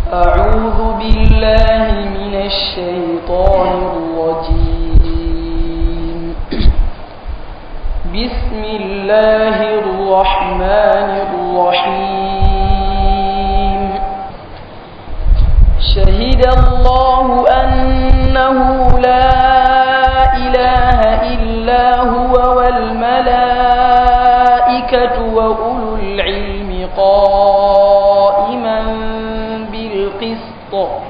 أعوذ بالله من الشيطان الرجيم بسم الله الرحمن الرحيم شهد الله أنه لا إله إلا هو والملائكة وأولو العلم قائما بالقسط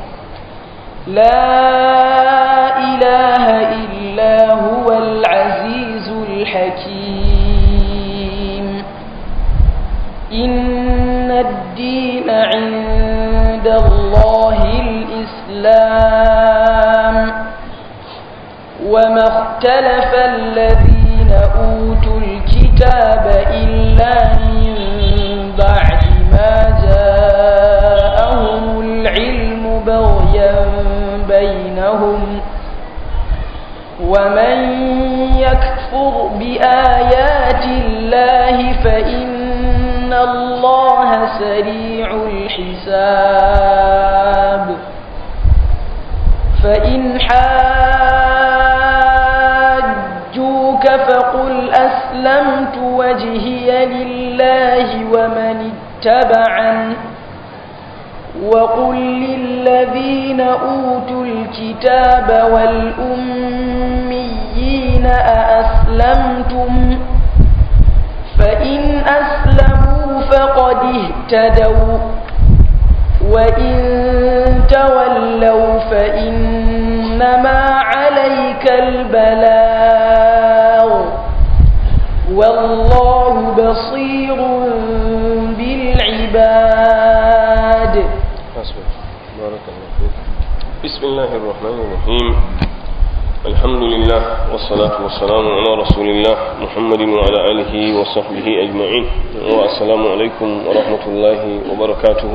لا إله إلا هو العزيز الحكيم إن الدين عند الله الإسلام وما اختلف الذين أوتوا الكتاب إلا من بعد ما جاءهم العلم بغيا بينهم ومن يكفر بآيات الله فإن الله سريع الحساب فإن حاجوك فقل أسلمت وجهي لله ومن اتبعن وقل للذين أوتوا الكتاب والأميين أأسلمتم فإن أسلموا فقد اهتدوا وإن تولوا فإنما عليك البلاغ والله بصير بالعباد بارك الله فيك بسم الله الرحمن الرحيم الحمد لله والصلاة والسلام على رسول الله محمد وعلى آله وصحبه أجمعين والسلام عليكم ورحمة الله وبركاته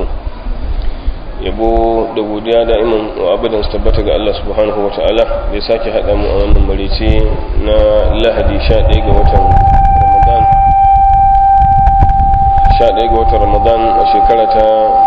yabo da godiya da'iman wa abadan su tabbata ga Allah subhanahu wa ta'ala da ya sake haɗa mu a wannan marice na lahadi 11 ga watan ramadan 11 ga watan ramadan a shekara ta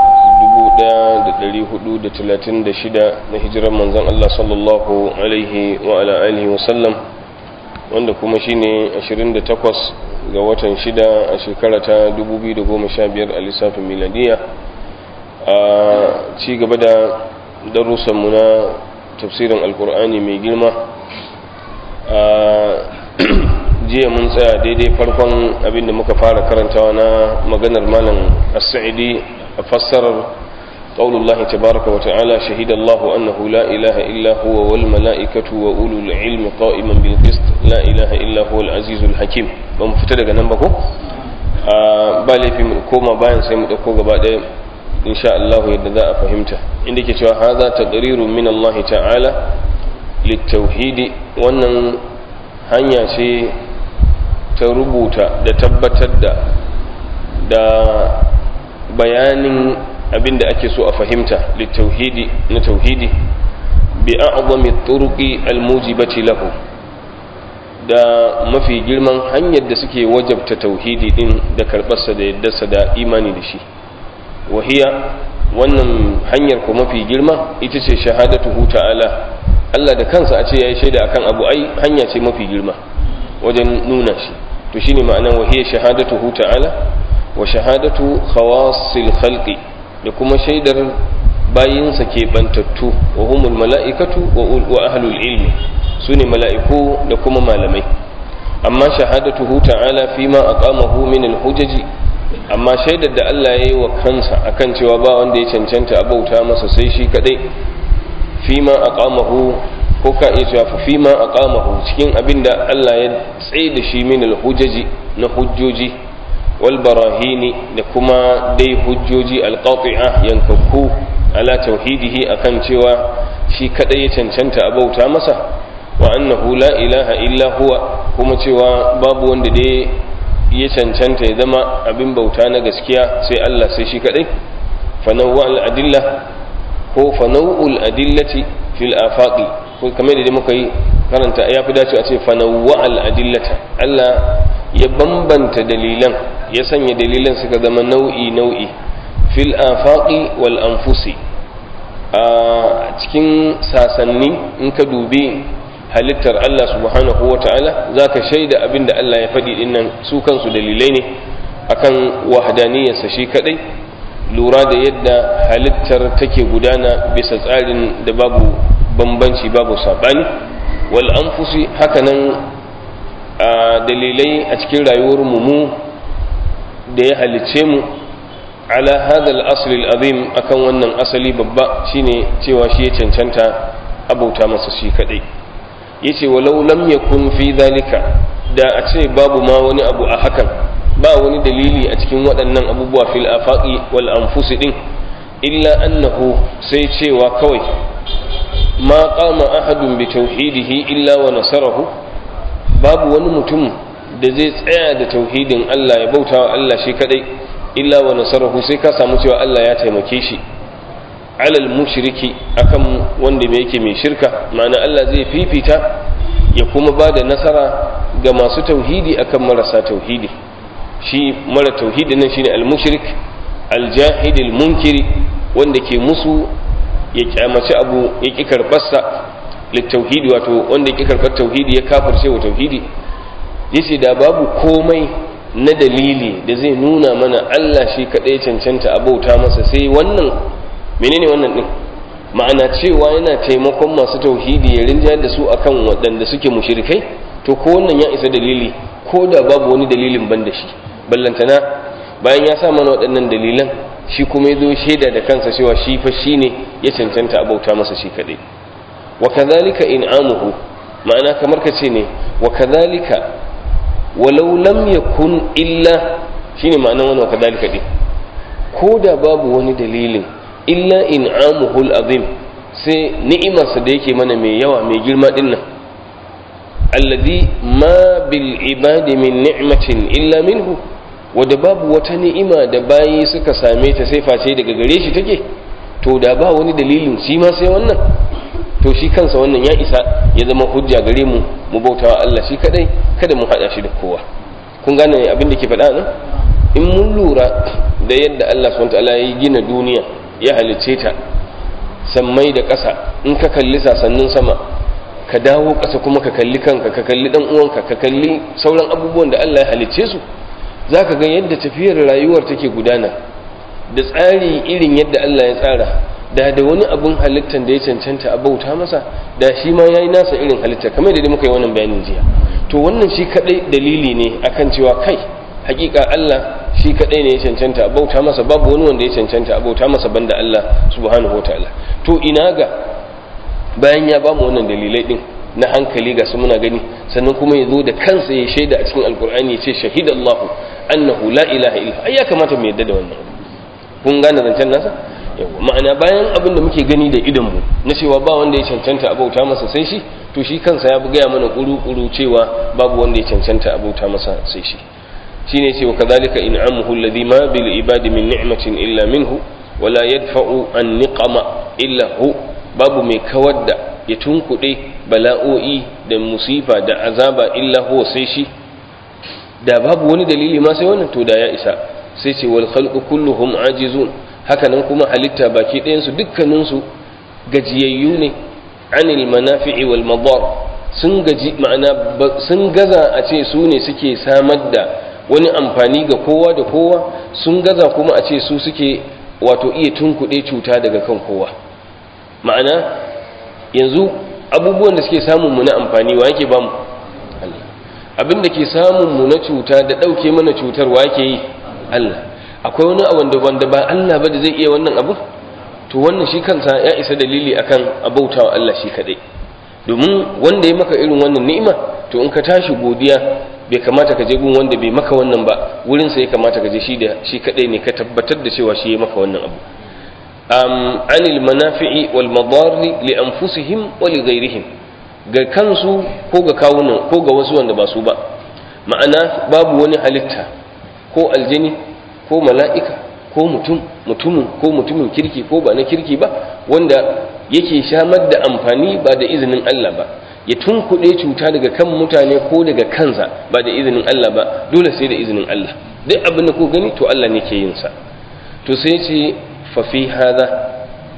1436 na hijirar manzan Allah sallallahu alaihi wa ala alihi wa sallam wanda kuma shine 28 ga watan 6 a shekara ta 2015 a lissafin miladiya a ci gaba da darussanmu na tafsirin alkur'ani mai girma a jiya mun tsaya daidai farkon abinda muka fara karantawa na maganar malam as-sa'idi a fassarar qaulullahi tabaraka wa ta'ala shahida Allah annahu la ilaha illa huwa wal mala'ikatu wa ulul ilmi qa'iman bil qist la ilaha illa huwa al azizul hakim ba mu fita daga nan ba ko ba laifi mu koma bayan sai mu dauko gaba daya insha Allah yadda za a fahimta inda ke cewa haza taqrirun min Allah ta'ala litauhidi wannan hanya ce ta rubuta da tabbatar da da bayanin abin da ake so a fahimta litauhidi na tauhidi bi a'zami turuqi almujibati lahu da mafi girman hanyar da suke wajabta tauhidi din da karbarsa da yaddarsa da imani da shi wahiya wannan hanyar ko mafi girma ita ce shahadatuhu ta'ala Allah da kansa a ce yayi shaida akan abu ai hanya ce mafi girma wajen nuna shi to shine ma'anar wahiya shahadatuhu ta'ala wa shahadatu khawasil khalqi da kuma shaidar bayinsa ke bantattu wa humul mala'ikatu wa ahlul ilmi sune mala'iku da kuma malamai amma shahadatuhu ta'ala fima aqamahu min al-hujaji amma shaidar da Allah ya yi wa kansa akan cewa ba wanda ya cancanta a bauta masa sai shi kadai fima aqamahu ko ka iya cewa fima aqamahu cikin abin da Allah ya tsaye da shi min alhujaji na hujjoji wal barahini da kuma dai hujjoji alqati'a yankakku ala tauhidihi akan cewa shi kadai ya cancanta a bauta masa wa annahu la ilaha illa huwa kuma cewa babu wanda dai ya cancanta ya zama abin bauta na gaskiya sai Allah sai shi kadai fanawwa al-adilla ko fanawul adillati fil afaqi ko kamar da muka yi karanta ya fi dace a ce fanawwa al-adillata Allah ya bambanta dalilan ya sanya dalilan suka zama nau'i nau'i fil afaqi wal anfusi a cikin sasanni in ka dubi halittar Allah subhanahu wa ta'ala za ka shaida abin da Allah ya faɗi dinnan su kansu dalilai ne akan wahadaniyarsa shi kaɗai lura da yadda halittar take gudana bisa tsarin da babu bambanci babu saɓani wal anfusi hakanan a dalilai a cikin rayuwar mu da ya halicce mu ala hadal asli azim akan wannan asali babba shine cewa shi ya cancanta abauta masa shi kadai yace walau lam yakun fi zalika da a ce babu ma wani abu a hakan ba wani dalili a cikin waɗannan abubuwa fil afaqi wal anfusi din illa annahu sai cewa kawai ma qama ahadun bi tauhidihi illa wa nasarahu babu wani mutum da zai tsaya da tauhidin Allah ya bauta wa Allah shi kadai illa wa nasarahu sai ka samu cewa Allah ya taimake shi alal mushriki akan wanda mai yake mai shirka ma'ana Allah zai fifita ya kuma ba da nasara ga masu tauhidi akan marasa tauhidi shi mara tauhidi nan shine al-mushrik al-jahid al-munkiri wanda ke musu ya kyamaci abu ya ki karbarsa littauhidi wato wanda ya ki karbar tauhidi ya kafirce wa tauhidi yace da babu komai na dalili da zai nuna mana Allah shi kadai cancanta a bauta masa sai wannan menene wannan din ma'ana cewa yana taimakon masu tauhidi ya rinjayar da su akan waɗanda suke mushrikai to ko wannan ya isa dalili ko da babu wani dalilin ban da shi ballantana bayan ya sa mana waɗannan dalilan shi kuma ya zo shaida da kansa cewa shi fa shi ne ya cancanta a bauta masa shi kaɗai wa kadhalika in'amuhu ma'ana kamar ka ce ne wa kadhalika walau lam yakun illa shine ma'anar wannan wa kadhalika din ko da babu wani dalilin illa in'amuhu al-azim sai ni'imarsa da yake mana mai yawa mai girma din nan alladhi ma bil ibadi min ni'matin illa minhu wadda babu wata ni'ima da bayi suka same ta sai face daga gare shi take to da ba wani dalilin shi ma sai wannan to shi kansa wannan ya isa ya zama hujja gare mu mu bautawa Allah shi kadai kada mu hada shi da kowa kun gane abin da ke faɗa nan in mun lura da yadda Allah subhanahu wataala ya gina duniya ya halicce ta sammai da ƙasa in ka kalli sasannin sama ka dawo ƙasa kuma ka kalli kanka ka kalli dan uwanka ka kalli sauran abubuwan da Allah ya halicce su za ka ga yadda tafiyar rayuwar take gudana da tsari irin yadda Allah ya tsara da da wani abin halittar da ya cancanta a bauta masa da shi ma ya yi nasa irin halittar kamar da muka yi wannan bayanin jiya to wannan shi kadai dalili ne akan cewa kai hakika Allah shi kadai ne ya cancanta a bauta masa babu wani wanda ya cancanta a bauta masa banda Allah subhanahu wataala to ina ga bayan ya bamu wannan dalilai din na hankali ga su muna gani sannan kuma ya zo da kansa ya shaida a cikin alkur'ani ya ce shahidallahu annahu la ilaha illa ai ya kamata mu yadda da wannan kun gane zancen nasa yawa ma'ana bayan abin da muke gani da idan mu na cewa ba wanda ya cancanta a bauta masa sai shi to shi kansa ya gaya mana kuru-kuru cewa babu wanda ya cancanta a bauta masa sai shi shine cewa kadhalika in'amuhu alladhi ma bil ibadi min ni'matin illa minhu wala yadfa'u an niqama illa hu babu mai kawar da ya tunkuɗe bala'o'i da musifa da azaba illa huwa sai shi da babu wani dalili ma sai wannan to da ya isa sai ce wal khalqu kulluhum ajizun haka nan kuma halitta baki ɗayan su dukkanin su gajiyayyu ne anil manafi'i wal madar sun gaji ma'ana sun gaza a ce su ne suke samar da wani amfani ga kowa da kowa sun gaza kuma a ce su suke wato iya tunkuɗe cuta daga kan kowa ma'ana yanzu abubuwan da suke samun mu na amfani wa yake bamu Allah abin da ke samun mu na cuta da ɗauke mana cutar wa yake yi Allah akwai wani abu da wanda ba Allah ba da zai iya wannan abu to wannan shi kansa ya isa dalili akan abautawa Allah shi kadai domin wanda ya maka irin wannan ni'ima to in ka tashi godiya bai kamata ka je gun wanda bai maka wannan ba wurin sa ya kamata ka je shi da shi kadai ne ka tabbatar da cewa shi ya maka wannan abu um, anil manafi'i wal madarri li anfusihim wa li ghairihim ga kansu ko ga kawunan ko ga wasu wanda ba su ba ma'ana babu wani halitta ko aljini ko mala'ika ko mutum mutumin ko mutumin kirki ko ba na kirki ba wanda yake shamar da amfani ba da izinin Allah ba ya tunkuɗe cuta daga kan mutane ko daga kansa ba da izinin Allah ba dole sai da izinin Allah duk abin da ko gani to Allah ne ke yin sa to sai ce fa fi hada a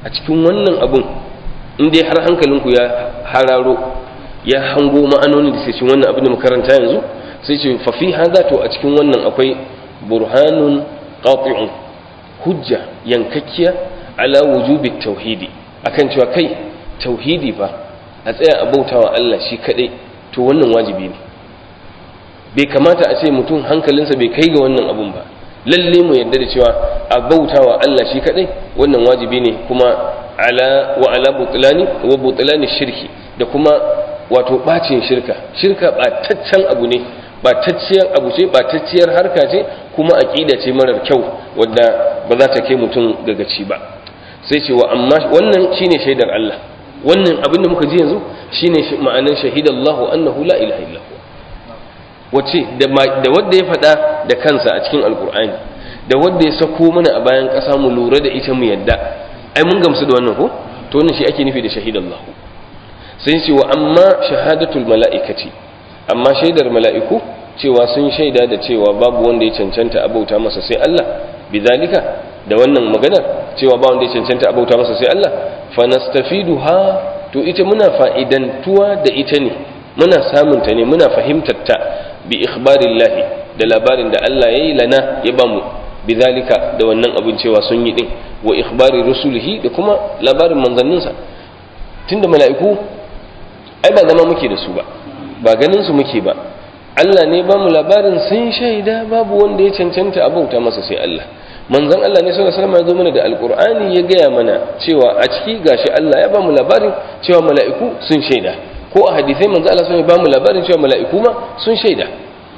a cikin wannan abun in dai har hankalinku ya hararo ya hango ma'anonin da cikin wannan abin da makaranta yanzu sai ce fa fi hadha to a cikin wannan akwai burhanun qati'un hujja yankakkiya ala wujubi tauhidi akan cewa kai tauhidi fa a tsaya a bautawa Allah shi kadai to wannan wajibi ne bai kamata a ce mutum hankalinsa bai kai ga wannan abun ba lalle mu yarda da cewa a bautawa Allah shi kadai wannan wajibi ne kuma ala wa ala butlani wa butlani shirki da kuma wato bacin shirka shirka bataccen abu ne batacciyar abu ce batacciyar harka ce kuma aqida ce marar kyau wadda ba za ta kai mutum gagaci ba sai ce wa amma wannan shine shaidar Allah wannan abin da muka ji yanzu shine ma'anar shahidallahu annahu la ilaha illa wace da wadda ya faɗa da kansa a cikin alkur'ani da wadda ya sako mana a bayan ƙasa mu lura da ita mu yadda ai mun gamsu da wannan ko to wannan shi ake nufi da shahidallah sai ce wa amma shahadatul mala'ikati amma shaidar mala'iku cewa sun shaida da cewa babu wanda ya cancanta abauta masa sai Allah bidalika da wannan maganar cewa ba wanda ya cancanta abauta masa sai Allah fa nastafiduha to ita muna fa'idantuwa da ita ne muna samunta ne muna fahimtar ta bi ikhbarillahi da labarin da Allah ya yi lana ya bamu bizalika da wannan abin cewa sun yi din wa ikhbari rusulihi da kuma labarin manzanninsa tunda mala'iku ai ba zama muke da su ba ba ganin su muke ba Allah ne ba mu labarin sun shaida babu wanda ya cancanta a bauta masa sai Allah manzon Allah ne sallallahu alaihi wasallam ya zo mana da alqur'ani ya gaya mana cewa a ciki gashi Allah ya ba mu labarin cewa mala'iku sun shaida ko a hadisai manzo Allah sun ba mu labarin cewa mala'iku ma sun shaida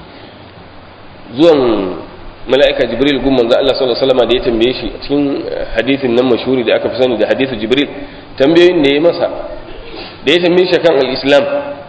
zuwan mala'ika jibril gun manzo Allah sallallahu alaihi wasallam da ya tambaye shi a cikin hadisin nan mashhuri da aka fi sani da hadisu jibril tambayoyin da ya masa da ya tambaye shi kan al-islam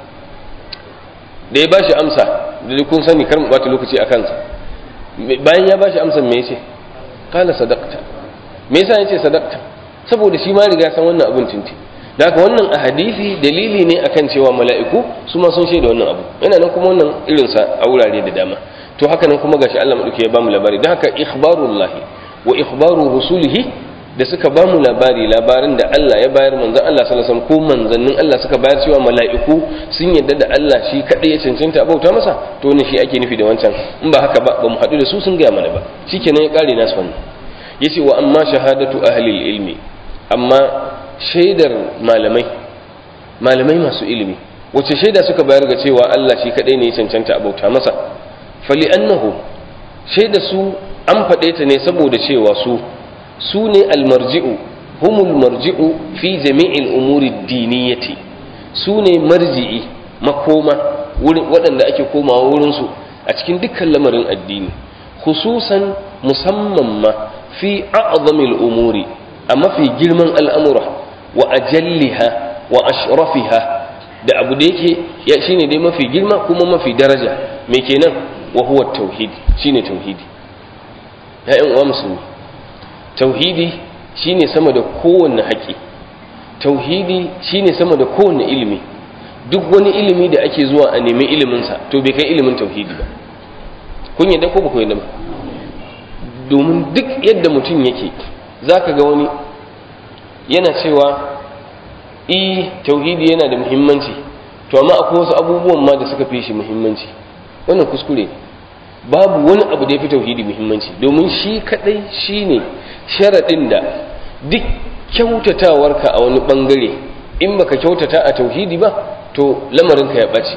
da ya bashi amsa da kun sani kar mu bata lokaci a kansa bayan ya bashi amsan me yace qala sadaqta me yasa yace sadaqta saboda shi ma riga san wannan abun tinti da haka wannan a hadisi dalili ne akan cewa mala'iku su ma sun shaida wannan abu yana nan kuma wannan irinsa a wurare da dama to haka nan kuma gashi Allah madauki ya bamu labari da haka ikhbarullahi wa ikhbaru rusulihi da suka bamu labari labarin da Allah ya bayar manzon Allah sallallahu alaihi wasallam ko manzannin Allah suka bayar cewa mala'iku sun yadda da Allah shi kadai ya cancanta bauta masa to ne shi ake nufi da wancan in ba haka ba bamu haɗu da su sun gaya mana ba shikenan ya kare nasu wannan yace wa amma shahadatu ahli ilmi amma shaidar malamai malamai masu ilimi wace shaida suka bayar ga cewa Allah shi kadai ne ya cancanta a bauta masa fali annahu shaida su an faɗe ta ne saboda cewa su su ne almarji'u humul marji'u fi jami'il umuri diniyati su ne marji'i makoma waɗanda ake komawa wurinsu a cikin dukkan lamarin addini khususan musamman ma fi a'zamil umuri a mafi girman al'amura wa ajalliha wa ashrafiha da abu da yake ya shine dai mafi girma kuma mafi daraja me kenan wa huwa tauhid shine tauhidi ya'yan uwa musulmi tauhidi shine sama da kowanne haƙi tauhidi shine sama da kowanne ilimi duk wani ilimi da ake zuwa a nemi iliminsa to bai kai ilimin tauhidi ba kun yadda ko ba ku yadda ba domin duk yadda mutum yake zaka ga wani yana cewa i tauhidi yana da muhimmanci to amma akwai wasu abubuwan ma da suka fi shi muhimmanci wannan kuskure babu wani abu da ya fi tauhidi muhimmanci domin shi kadai shine sharaɗin da duk kyautatawarka a wani bangare in baka kyautata a tauhidi ba to lamarinka ya ɓace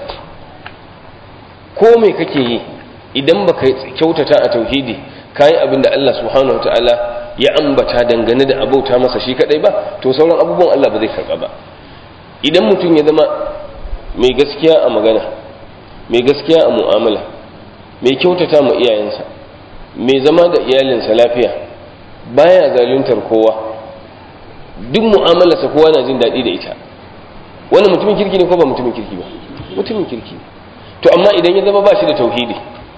ko me kake yi idan baka kyautata a tauhidi kayi abin da Allah subhanahu wataala ya ambata dangane da abauta masa shi kadai ba to sauran abubuwan Allah ba zai karba ba idan mutum ya zama mai gaskiya a magana mai gaskiya a mu'amala mai kyautata ma iyayensa mai zama da iyalinsa lafiya baya zaluntar kowa duk mu'amalarsa kowa na jin daɗi da ita wannan mutumin kirki ne ko ba mutumin kirki ba mutumin kirki ne to amma idan ya zama ba shi da tauhidi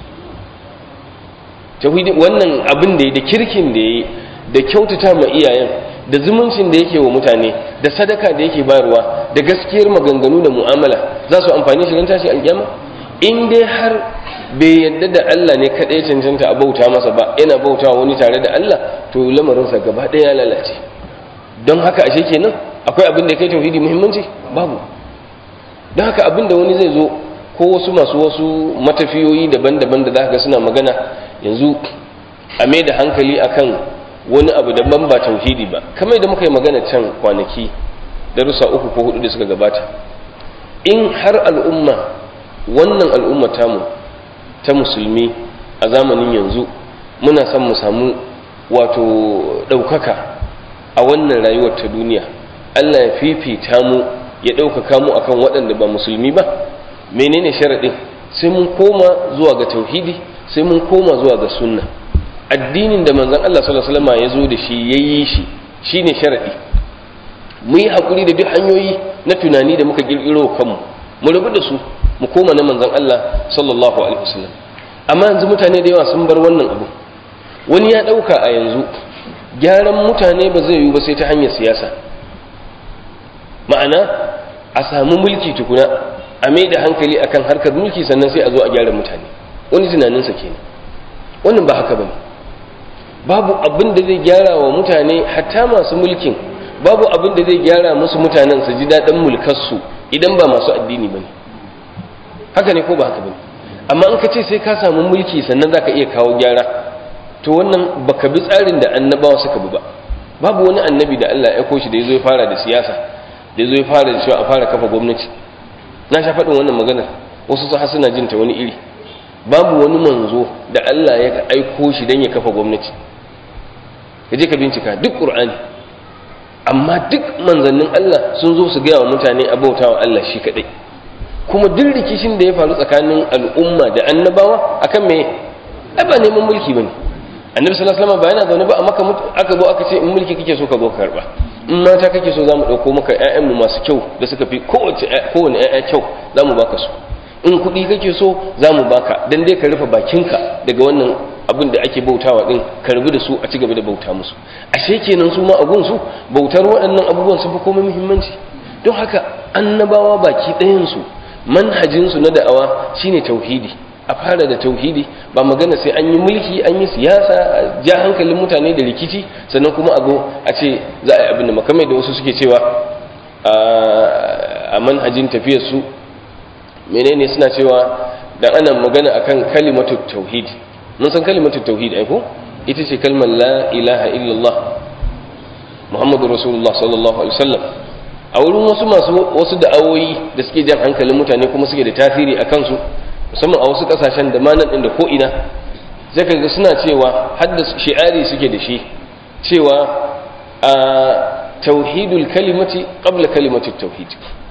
tauhidi wannan abin da ya da kirkin da ya yi da kyautata ma iyayen da zumuncin da yake wa mutane da sadaka da yake bayarwa da gaskiyar maganganu da mu'amala za su amfani shi don tashi alƙiyama in dai har bai yadda da Allah ne kaɗai cancanta a bauta masa ba yana bauta wani tare da Allah to lamarinsa gaba ɗaya ya lalace don haka ashe kenan akwai abin da ya kai tauhidi muhimmanci babu don haka abin da wani zai zo ko wasu masu wasu matafiyoyi daban-daban da za ga suna magana yanzu a mai da hankali akan wani abu daban ba tauhidi ba kamar da muka yi magana can kwanaki darussa uku ko hudu da suka gabata in har al'umma wannan al'umma tamu ta musulmi a zamanin yanzu muna son mu samu wato ɗaukaka a wannan rayuwar ta duniya allah ya fifita mu ya ɗaukaka mu akan waɗanda ba musulmi ba menene sharaɗin sai mun koma zuwa ga tauhidi sai mun koma zuwa ga sunna addinin da manzon Allah sallallahu alaihi wasallam ya zo da shi yayi shi shine sharadi mu yi hakuri da duk hanyoyi na tunani da muka kirkiro kanmu mu rabu da su mu koma na manzon Allah sallallahu alaihi wasallam amma yanzu mutane da yawa sun bar wannan abu wani ya dauka a yanzu gyaran mutane ba zai yi ba sai ta hanyar siyasa ma'ana a samu mulki tukuna a mai da hankali akan harkar mulki sannan sai a zo a gyara mutane wani tunaninsa kenan wannan ba haka bane babu abin da zai gyara wa mutane hatta masu mulkin babu abin da zai gyara musu mutanen su ji daɗin mulkarsu idan ba masu addini bane haka ne ko ba haka bane amma in ka ce sai ka samu mulki sannan zaka iya kawo gyara to wannan baka bi tsarin da annabawa suka bi ba babu wani annabi da Allah ya aiko shi da yazo ya fara da siyasa da yazo ya fara da cewa a fara kafa gwamnati na sha faɗin wannan maganar wasu su suna jin ta wani iri babu wani manzo da Allah ya aiko shi don ya kafa gwamnati ka je ka bincika duk ƙur'ani amma duk manzannin Allah sun zo su gaya wa mutane abautawa Allah shi kaɗai kuma duk rikishin da ya faru tsakanin al'umma da annabawa akan me ai ba neman mulki bane annabi sallallahu alaihi wasallam ba yana zaune ba amma aka zo aka ce in mulki kake so ka zo ka karba in mata kake so zamu dauko maka ƴaƴanmu masu kyau da suka fi kowace kowane ƴaƴa kyau zamu baka su in kuɗi kake so za mu baka don dai ka rufe bakinka daga wannan abin da ake bautawa ɗin ka rabu da su a ci gaba da bauta musu ashe kenan su ma a gunsu bautar waɗannan abubuwan sun fi komai muhimmanci don haka annabawa baki ɗayansu manhajinsu na da'awa shine tauhidi a fara da tauhidi ba magana sai an yi mulki an yi siyasa a ja hankalin mutane da rikici sannan kuma a zo a ce za a yi abin da makamai da wasu suke cewa a manhajin tafiyarsu menene suna cewa dan ana magana akan kalimatu tauhid mun san kalimatu tauhid ai ko ita ce kalmar la ilaha illallah muhammadu rasulullah sallallahu alaihi wasallam a wurin wasu masu wasu da'awoyi da suke jan hankalin mutane kuma suke da tasiri a kansu musamman a wasu kasashen da manan din da ko ina sai kaga suna cewa hadda shi'ari suke da shi cewa a tauhidul kalimati qabla kalimatu tauhid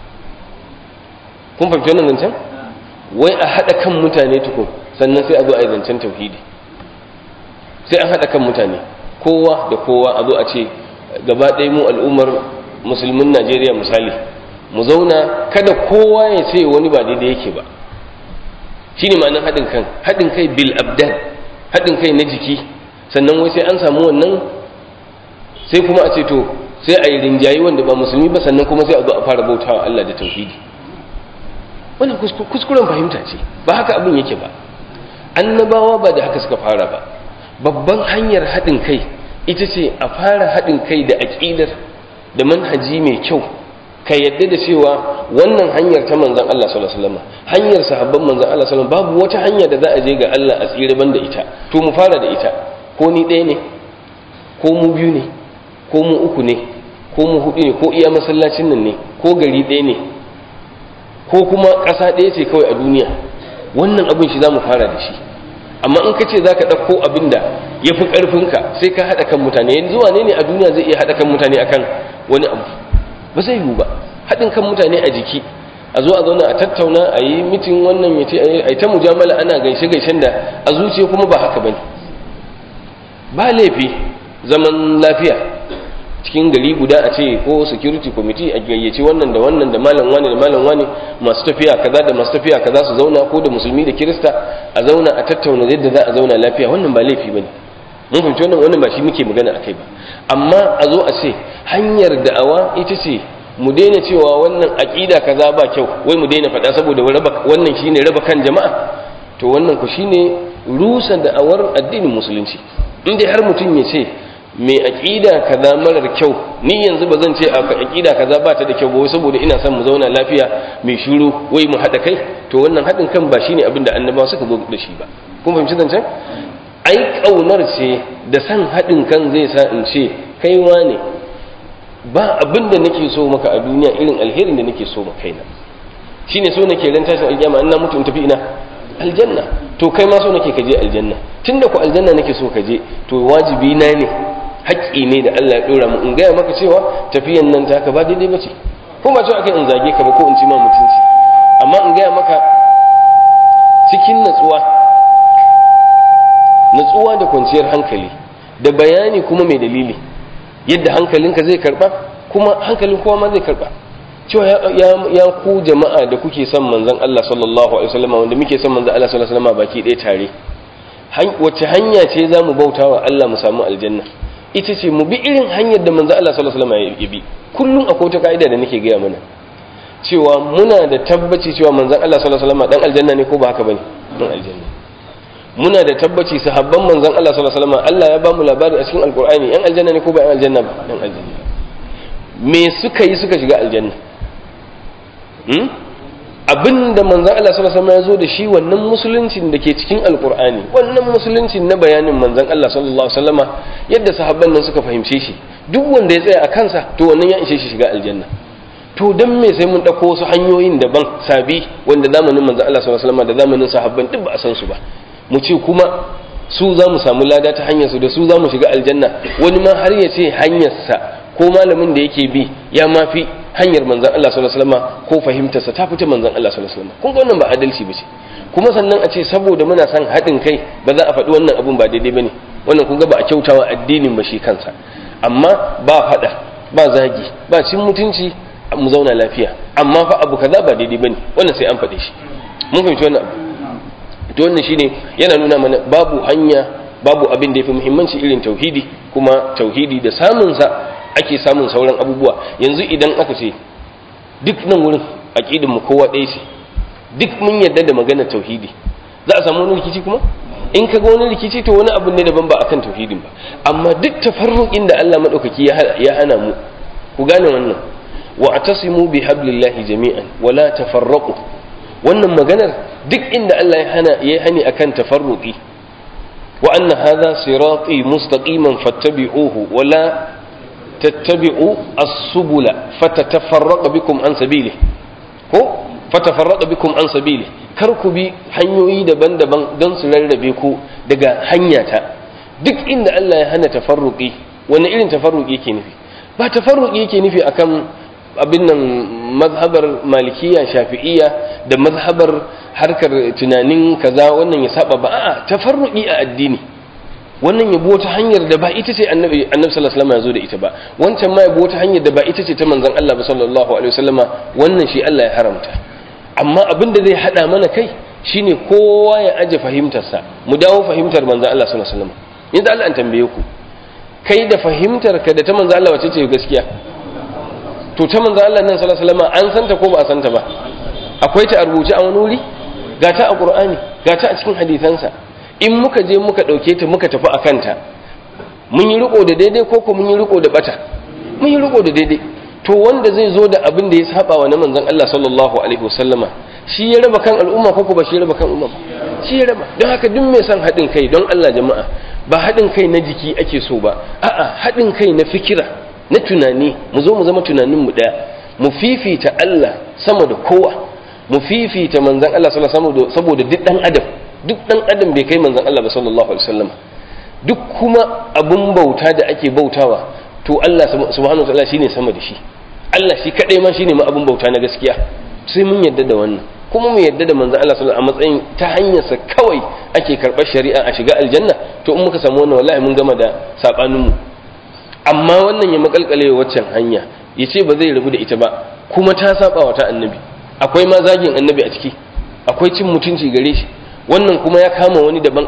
kun fahimci wannan zancen wai a haɗa kan mutane tukun sannan sai a zo a yi zancen tauhidi sai an haɗa kan mutane kowa da kowa a zo a ce gaba ɗaya mu al'ummar musulmin najeriya misali mu zauna kada kowa ya ce wani ba daidai yake ba shi ne ma'anin haɗin kan haɗin kai bil abdan haɗin kai na jiki sannan wai sai an samu wannan sai kuma a ce to sai a yi rinjayi wanda ba musulmi ba sannan kuma sai a zo a fara bautawa Allah da tauhidi wannan kuskuren fahimta ce ba haka abin yake ba annabawa ba da haka suka fara ba babban hanyar haɗin kai ita ce a fara haɗin kai da aƙidar da manhaji mai kyau ka yadda da cewa wannan hanyar ta manzan Allah sallallahu alaihi wasallam hanyar sahabban manzan Allah sallallahu alaihi wasallam babu wata hanya da za a je ga Allah a tsire banda ita to mu fara da ita ko ni ɗaya ne ko mu biyu ne ko mu uku ne ko mu hudu ne ko iya masallacin nan ne ko gari ɗaya ne ko kuma ƙasa ɗaya ce kawai a duniya wannan abin shi za mu fara da shi amma in ka ce za ka ɗauko abin da ya fi ƙarfinka sai ka haɗa kan mutane yanzu wane ne a duniya zai iya haɗa kan mutane akan wani abu ba zai yiwu ba haɗin kan mutane a jiki a zo a zauna a tattauna a yi mitin wannan ya ce a yi ta mujamala ana gaishe gaishen da a zuciya kuma ba haka bane ba laifi zaman lafiya cikin gari guda a ce ko security committee a gayyaci wannan da wannan da malam wani da malam wani masu tafiya kaza da masu tafiya kaza su zauna ko da musulmi da kirista a zauna a tattauna yadda za a zauna lafiya wannan ba laifi bane mun fahimci wannan wannan ba shi muke magana akai ba amma a zo a ce hanyar da'awa ita ce mu daina cewa wannan aqida kaza ba kyau wai mu daina faɗa saboda wannan shine raba kan jama'a to wannan ku shine rusa da'awar addinin musulunci in dai har mutum ya ce mai aƙida kaza marar kyau ni yanzu ba zan ce a aƙida kaza ba ta da kyau ba saboda ina son mu zauna lafiya mai shiru wai mu haɗa kai to wannan haɗin kan ba shine abin da annabawa suka zo da shi ba kun fahimci zancen ai ƙaunar ce da san haɗin kan zai sa in ce kaiwa ne ba abin da nake so maka a duniya irin alherin da nake so maka kaina shine so nake ran tashin alƙiyama in na mutu in tafi ina aljanna to kai ma so nake ka je aljanna tunda ku aljanna nake so ka je to wajibi na ne haƙƙi ne da Allah ya dora mu in gaya maka cewa tafiyan nan taka ba daidai bace ko ba cewa kai in zage ka ba ko in ci ma mutunci amma in gaya maka cikin natsuwa natsuwa da kwanciyar hankali da bayani kuma mai dalili yadda hankalinka zai karba kuma hankalin kowa ma zai karba cewa ya ku jama'a da kuke son manzon Allah sallallahu alaihi wasallam wanda muke son manzon Allah sallallahu alaihi wasallam baki ɗaya tare wacce hanya ce za mu bauta wa Allah mu samu aljanna ita ce mu bi irin hanyar da manzon Allah sallallahu alaihi wasallam ya bi kullum akwai wata ka'ida da nake gaya mana cewa muna da tabbaci cewa manzon Allah sallallahu alaihi wasallam dan aljanna ne ko ba haka bane dan aljanna muna da tabbaci sahabban manzon Allah sallallahu alaihi wasallam Allah ya ba mu labari a cikin alqur'ani yan aljanna ne ko ba yan aljanna ba yan aljanna me suka yi suka shiga aljanna hmm? abinda manzon Allah sallallahu alaihi wasallam ya zo da shi wannan musuluncin da ke cikin alqur'ani wannan musuluncin na bayanin manzon Allah sallallahu alaihi wasallama yadda sahabban nan suka fahimce shi duk wanda ya tsaya a kansa to wannan ya ishe shi shiga aljanna to dan me sai mun dauko wasu hanyoyin daban sabi wanda zamanin manzon Allah sallallahu alaihi wasallam da zamanin sahabban duk ba a san su ba mu ce kuma su za mu samu lada ta hanyar su da su za mu shiga aljanna wani ma har ya ce hanyarsa ko malamin da yake bi ya ma fi hanyar manzan Allah sallallahu alaihi wasallam ko fahimtarsa ta fita manzan Allah sallallahu alaihi wasallam kun ga wannan ba adalci bace kuma sannan a ce saboda muna son haɗin kai ba za a faɗi wannan abun ba daidai bane wannan kun ga ba a kyautawa addinin ba shi kansa amma ba faɗa ba zagi ba cin mutunci mu zauna lafiya amma fa abu kaza ba daidai bane wannan sai an faɗe shi mun fahimci wannan abu to wannan shine yana nuna mana babu hanya babu abin da yafi muhimmanci irin tauhidi kuma tauhidi da samun sa ake samun sauran abubuwa yanzu idan aka ce duk nan wurin aqidin mu kowa ɗaya ce duk mun yarda da maganar tauhidi za a samu wani rikici kuma in ka ga wani rikici to wani abu ne daban ba akan tauhidin ba amma duk tafarruqin da Allah madaukaki ya hana mu ku gane wannan wa atasimu bi hablillahi jami'an wala tafarraqu wannan maganar duk inda Allah ya hana ya hani akan tafarruqi wa anna hadha sirati mustaqiman fattabi'uhu wa la tattabi'u as-subula fatatafarraqa bikum an sabili ko fatafarraqa bikum an sabili kar ku bi hanyoyi daban-daban don su rarrabe ku daga hanyata duk inda Allah ya hana tafarruqi wani irin tafarruqi yake nufi ba tafarruqi yake nufi akan abin nan mazhabar malikiya shafi'iyya da mazhabar harkar tunanin kaza wannan ya saba ba a'a tafarruqi a addini wannan yabo wata hanyar da ba ita ce annabi annabi sallallahu alaihi wasallam ya zo da ita ba wancan ma yabo wata hanyar da ba ita ce ta manzon Allah sallallahu alaihi wasallama wannan shi Allah ya haramta amma abin da zai hada mana kai shine kowa ya aje fahimtarsa mu dawo fahimtar manzon Allah sallallahu alaihi wasallam yanzu Allah an tambaye ku kai da fahimtar ka da ta manzon Allah wace ce gaskiya to ta manzo Allah nan sallallahu alaihi wasallam an santa ko ba a santa ba akwai ta a rubuce a wani wuri ga ta a Qur'ani ga ta a cikin hadisansa in muka je muka dauke ta muka tafi akan ta mun yi riko da daidai ko ko mun yi riko da bata mun yi riko da daidai to wanda zai zo da abin da ya saba wa na manzon Allah sallallahu alaihi wasallama shi ya raba kan al'umma ko ko ba shi ya raba kan al'umma shi ya raba don haka duk mai son haɗin kai don Allah jama'a ba haɗin kai na jiki ake so ba a'a haɗin kai na fikira na tunani mu zo mu zama tunaninmu ɗaya mu fifita Allah sama da kowa mu fifita manzan Allah sallallahu alaihi saboda duk ɗan adam duk ɗan adam bai kai manzan Allah ba sallallahu alaihi wasallam duk kuma abun bauta da ake bautawa to Allah subhanahu wa ta'ala shine sama da shi Allah shi kadai ma shine ma abun bauta na gaskiya sai mun yadda da wannan kuma mu yadda da manzan Allah sallallahu alaihi a matsayin ta hanyarsa kawai ake karɓar shari'a a shiga aljanna to in muka samu wannan wallahi mun gama da sabaninmu amma wannan ya makalkale waccan hanya ya ce ba zai rabu da ita ba kuma ta saba wa ta annabi akwai ma zagin annabi a ciki akwai cin mutunci gare shi wannan kuma ya kama wani daban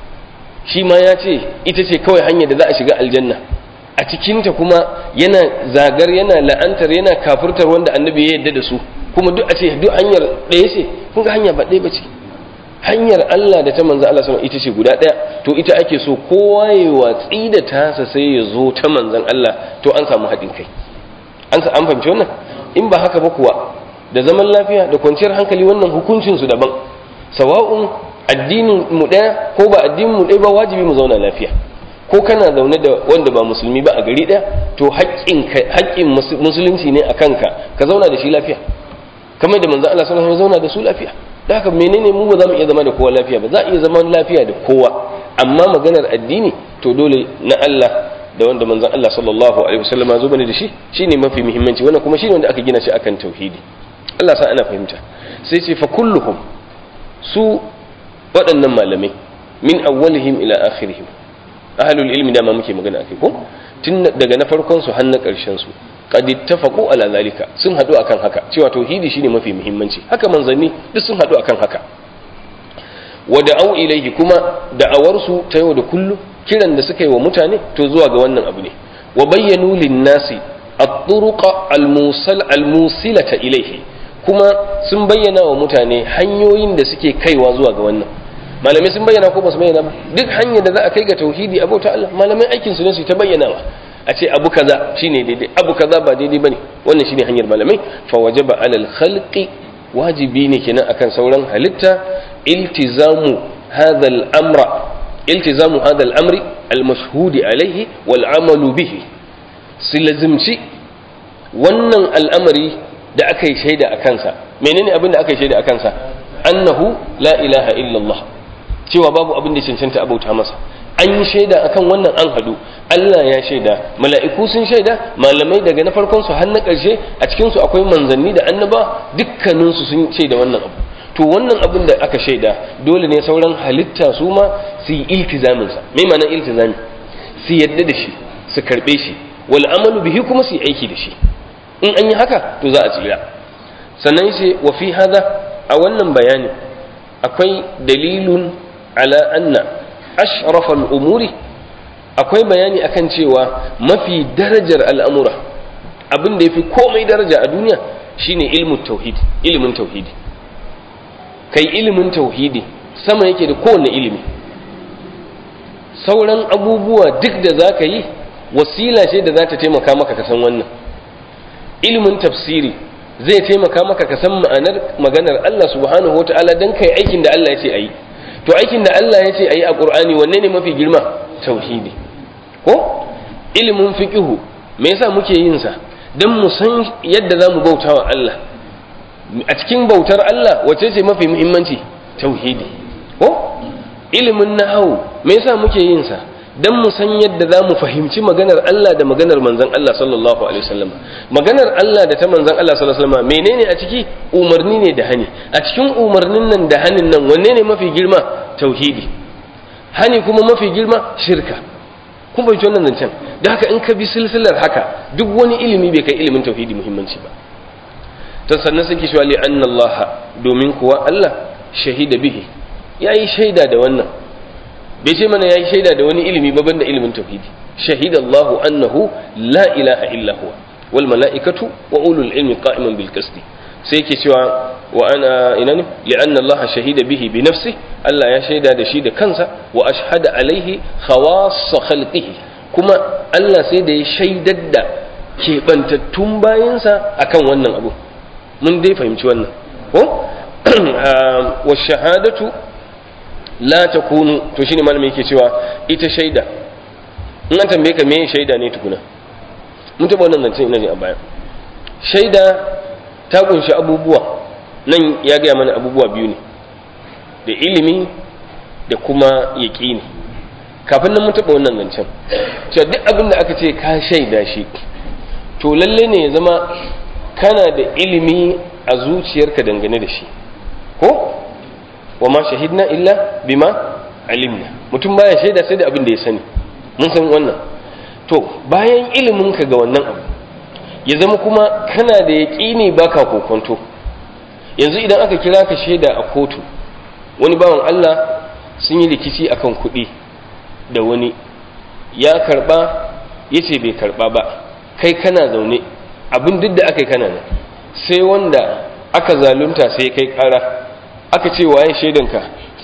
shi ma ya ce ita ce kawai hanyar da za a shiga aljanna a cikinta kuma yana zagar yana la'antar yana kafurtar wanda annabi ya yarda da su kuma duk a ce duk hanyar ɗaya ce kun ga hanya ba ɗaya ba ce hanyar Allah da ta manzo Allah sallallahu ita ce guda ɗaya to ita ake so kowa ya watsi da tasa sai ya zo ta manzon Allah to an samu haɗin kai an an fahimci wannan in ba haka ba kuwa da zaman lafiya da kwanciyar hankali wannan hukuncin su daban sawa'un addinin mu ɗaya ko ba addinin mu ɗaya ba wajibi mu zauna lafiya ko kana zaune da wanda ba musulmi ba a gari ɗaya to haƙƙin musulunci ne a kanka ka zauna da shi lafiya kamar da manzo Allah sallallahu alaihi wasallam zauna da su lafiya da haka menene mu ba za mu iya zama da kowa lafiya ba za a iya zama lafiya da kowa amma maganar addini to dole na Allah da wanda manzon Allah sallallahu alaihi wasallam zo bane da shi shine mafi muhimmanci wannan kuma shine wanda aka gina shi akan tauhidi Allah sa ana fahimta sai ce fa kulluhum su waɗannan malamai min awwalihim ila akhirihim ahlul ilmi da ma muke magana akai ko tun daga na farkon su har na ƙarshen su qad ittafaqu ala zalika sun hadu akan haka cewa tauhidi shine mafi muhimmanci haka manzanni duk sun hadu akan haka wa da'au ilayhi kuma da'awar su ta yau da kullu kiran da suka yi wa mutane to zuwa ga wannan abu ne wa bayyanu lin-nasi at-turuqa al-musal al-musilata ilayhi kuma sun bayyana wa mutane hanyoyin da suke kaiwa zuwa ga wannan malamai sun bayyana ko ba su bayyana ba duk hanyar da za a kai ga tauhidi abota Allah malamai aikin su ne su ta bayyanawa a ce abu kaza shine daidai abu kaza ba daidai bane wannan shine hanyar malamai fa wajaba alal khalqi wajibi ne kenan akan sauran halitta iltizamu hadha al-amra iltizamu hadha al-amri al-mashhud alayhi wal amalu bihi silazimci wannan al'amari da aka yi shaida a kansa menene abin da aka yi shaida a kansa annahu la ilaha illallah cewa babu abin da cancanta abauta masa an yi shaida akan wannan an hadu Allah ya shaida mala'iku sun shaida malamai daga na farkon su har na ƙarshe a cikin su akwai manzanni da annaba dukkanin su sun shaida wannan abu to wannan abin da aka shaida dole ne sauran halitta su ma su yi iltizamin sa me ma'anar iltizami su yadda da shi su karbe shi wal amalu bihi kuma su yi aiki da shi in an yi haka to za a tsira sannan sai wa fi hada a wannan bayani akwai dalilun ala anna ashrafal umuri akwai bayani akan cewa mafi darajar al'amura abin da ya fi komai daraja a duniya shine ilmin tauhidi ilimin tauhidi kai ilimin tauhidi sama yake da kowane ilimi sauran abubuwa duk da za ka yi wasila ce da za ta taimaka maka ka san wannan ilimin tafsiri zai taimaka maka ka san ma'anar maganar Allah subhanahu wa ta'ala don kai aikin da Allah ya ce a yi to aikin da Allah ya ce a yi a ƙur'ani wanne ne mafi girma tauhidi ko ilimin fiqihu me yasa muke yin sa dan mu san yadda zamu bauta wa Allah a cikin bautar Allah wace ce mafi muhimmanci tauhidi ko ilimin nahwu me yasa muke yin sa dan mu san yadda zamu fahimci maganar Allah da maganar manzon Allah sallallahu alaihi wasallam maganar Allah da ta manzon Allah sallallahu alaihi wasallam menene a ciki umarni ne da hani a cikin umarnin nan da hanin nan wanne ne mafi girma tauhidi hani kuma mafi girma shirka kun bai wannan zancen da haka in ka bi silsilar haka duk wani ilimi bai kai ilimin tauhidi muhimmanci ba ta sannan suke cewa li anna Allah domin kuwa Allah shahida bihi yayi shaida da wannan bai ce mana yayi shaida da wani ilimi ba banda ilimin tauhidi shahida Allah annahu la ilaha illa huwa wal mala'ikatu wa ulul ilmi qa'iman bil qisti sai yake cewa wa ana ina ne li'anna Allah shahida bihi bi nafsi Allah ya shaida da shi da kansa wa ashhada alaihi khawass khalqihi kuma Allah sai da ya shaidar da keɓantattun bayansa akan wannan abu mun dai fahimci wannan ko wa shahadatu la takunu to shine malamin yake cewa ita shaida in an tambaye ka me shaida ne tukuna mun taɓa wannan zancen ina ne a baya shaida ta kunshi abubuwa nan ya gaya mana abubuwa biyu ne da ilimi da kuma yaƙini kafin nan mun taɓa wannan zancen cewa duk abin da aka ce ka shaida shi to lalle ne ya zama kana da ilimi a zuciyarka dangane da shi ko wa ma shahidna illa bima alimna mutum baya shaida sai da abin da ya sani mun san wannan to bayan iliminka ga wannan abu ya zama kuma kana da yaƙini baka kokonto yanzu idan aka kira ka shaida a kotu wani bawan Allah sun yi rikici akan kuɗi da wani ya karɓa ya ce bai karɓa ba kai kana zaune abin duk da aka yi kana nan sai wanda aka zalunta sai kai ƙara aka ce waye shaidanka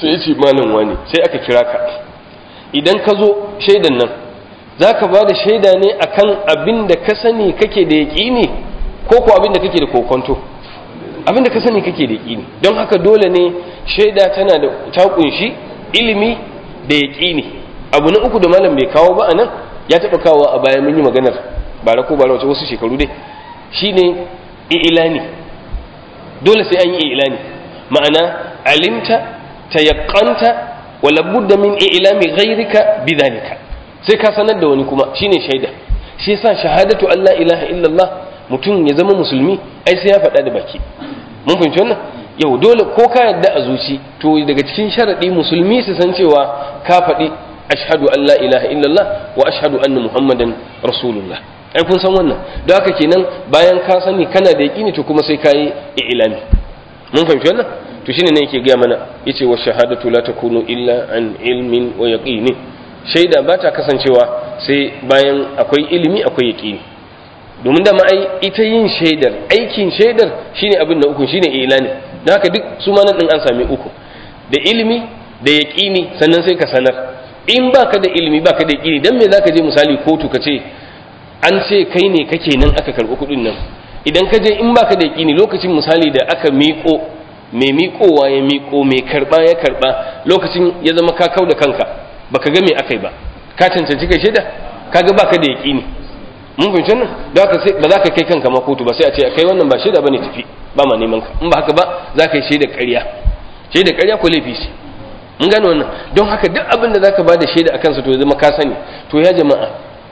to yace malam wani sai aka kira ka idan ka zo shaidan nan zaka ba da shaida ne akan abin da ka sani kake da yaƙini ko ko abin da kake da kokonto abin da ka sani kake da yaƙini don haka dole ne shaida tana da ta kunshi ilimi da yaƙini abu na uku da malam bai kawo ba a nan ya taɓa kawo a baya mun yi maganar bara ko bara wace wasu shekaru dai shine ilani dole sai an yi ilani ma'ana alimta tayaqqanta wala budda min ilami ghayrika bidhalika sai ka sanar da wani kuma shine shaida shi yasa shahadatu Allah ilaha illallah mutum ya zama musulmi ai sai ya faɗa da baki mun fahimci wannan yau dole ko ka yadda a zuci to daga cikin sharadi musulmi su san cewa ka faɗi ashhadu an la ilaha illallah wa ashhadu anna muhammadan rasulullah ai kun san wannan don haka kenan bayan ka sani kana da yaƙini to kuma sai ka yi ilami mun fahimci wannan to shine ne yake gaya mana yace wa shahadatu la takunu illa an ilmin wa yaqini shaida ba ta kasancewa sai bayan akwai ilimi akwai yaqini domin da ma ai ita yin shaidar aikin shaidar shine abin da uku shine ilani don haka duk su ma nan din an sami uku da ilimi da yaqini sannan sai ka sanar in baka da ilimi baka da yaqini dan me zaka je misali kotu ka ce an ce kai ne kake nan aka karɓi kuɗin nan idan ka je in baka da yaƙini lokacin misali da aka miƙo mai miƙowa ya miƙo mai karɓa ya karɓa lokacin ya zama ka kau da kanka baka ga me aka yi ba ka cancanci kai shaida kaga baka da yaƙini mun fahimci wannan da haka sai ba za ka kai kanka ma kotu ba sai a ce kai wannan ba shaida bane tafi ba ma neman ka in ba haka ba za ka yi shaida ƙarya shaida ƙarya ko laifi ce mun gane wannan don haka duk abin da zaka ba da shaida akan sa to ya zama ka sani to ya jama'a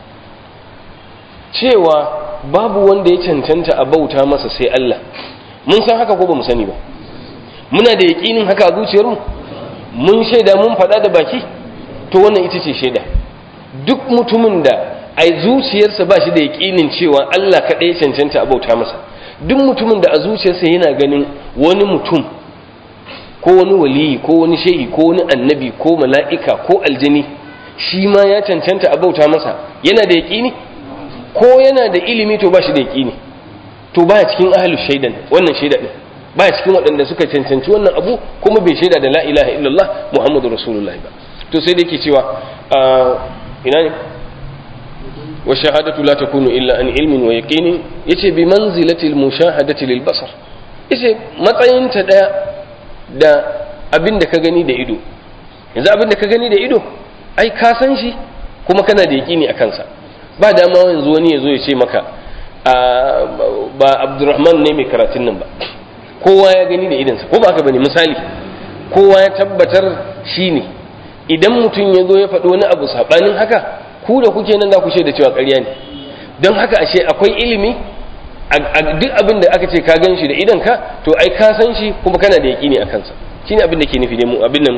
cewa babu wanda ya cancanta a bauta masa sai Allah mun san haka ko ba mu sani ba muna da yaƙinin haka a zuciyarmu mun shaida mun faɗa da baki to wannan ita ce shaida duk mutumin da a zuciyarsa ba shi da yaƙinin cewa Allah kaɗai ya cancanta a bauta masa duk mutumin da a zuciyarsa yana ganin wani mutum ko wani waliyi ko wani shehi ko wani annabi ko mala'ika ko aljini shi ma ya cancanta a bauta masa yana da yaƙini ko yana da ilimi to ba shi da yaƙini to baya cikin ahlus shaidan wannan shaida din baya cikin waɗanda suka cancanci wannan abu kuma bai shaida da la ilaha illallah muhammadu rasulullahi ba to sai da yake cewa ina ne wa shahadatu la takunu illa an ilmin wa yaqinin yace bi manzilati al mushahadati lil basar yace matsayin ta daya da abin da ka gani da ido yanzu abin da ka gani da ido ai ka san shi kuma kana da yaqini akan sa ba dama yanzu wani ya zo ya ce maka ba abdurrahman ne mai karatun nan ba kowa ya gani da idansa ko ba haka bane misali kowa ya tabbatar shi ne idan mutum ya zo ya faɗi wani abu saɓanin haka ku da kuke nan za ku da cewa ƙarya ne don haka ashe akwai ilimi duk abin da aka ce ka gan shi da idanka to ai ka san shi kuma kana da yaƙini a kansa shine abin da ke nufi ne mu abin nan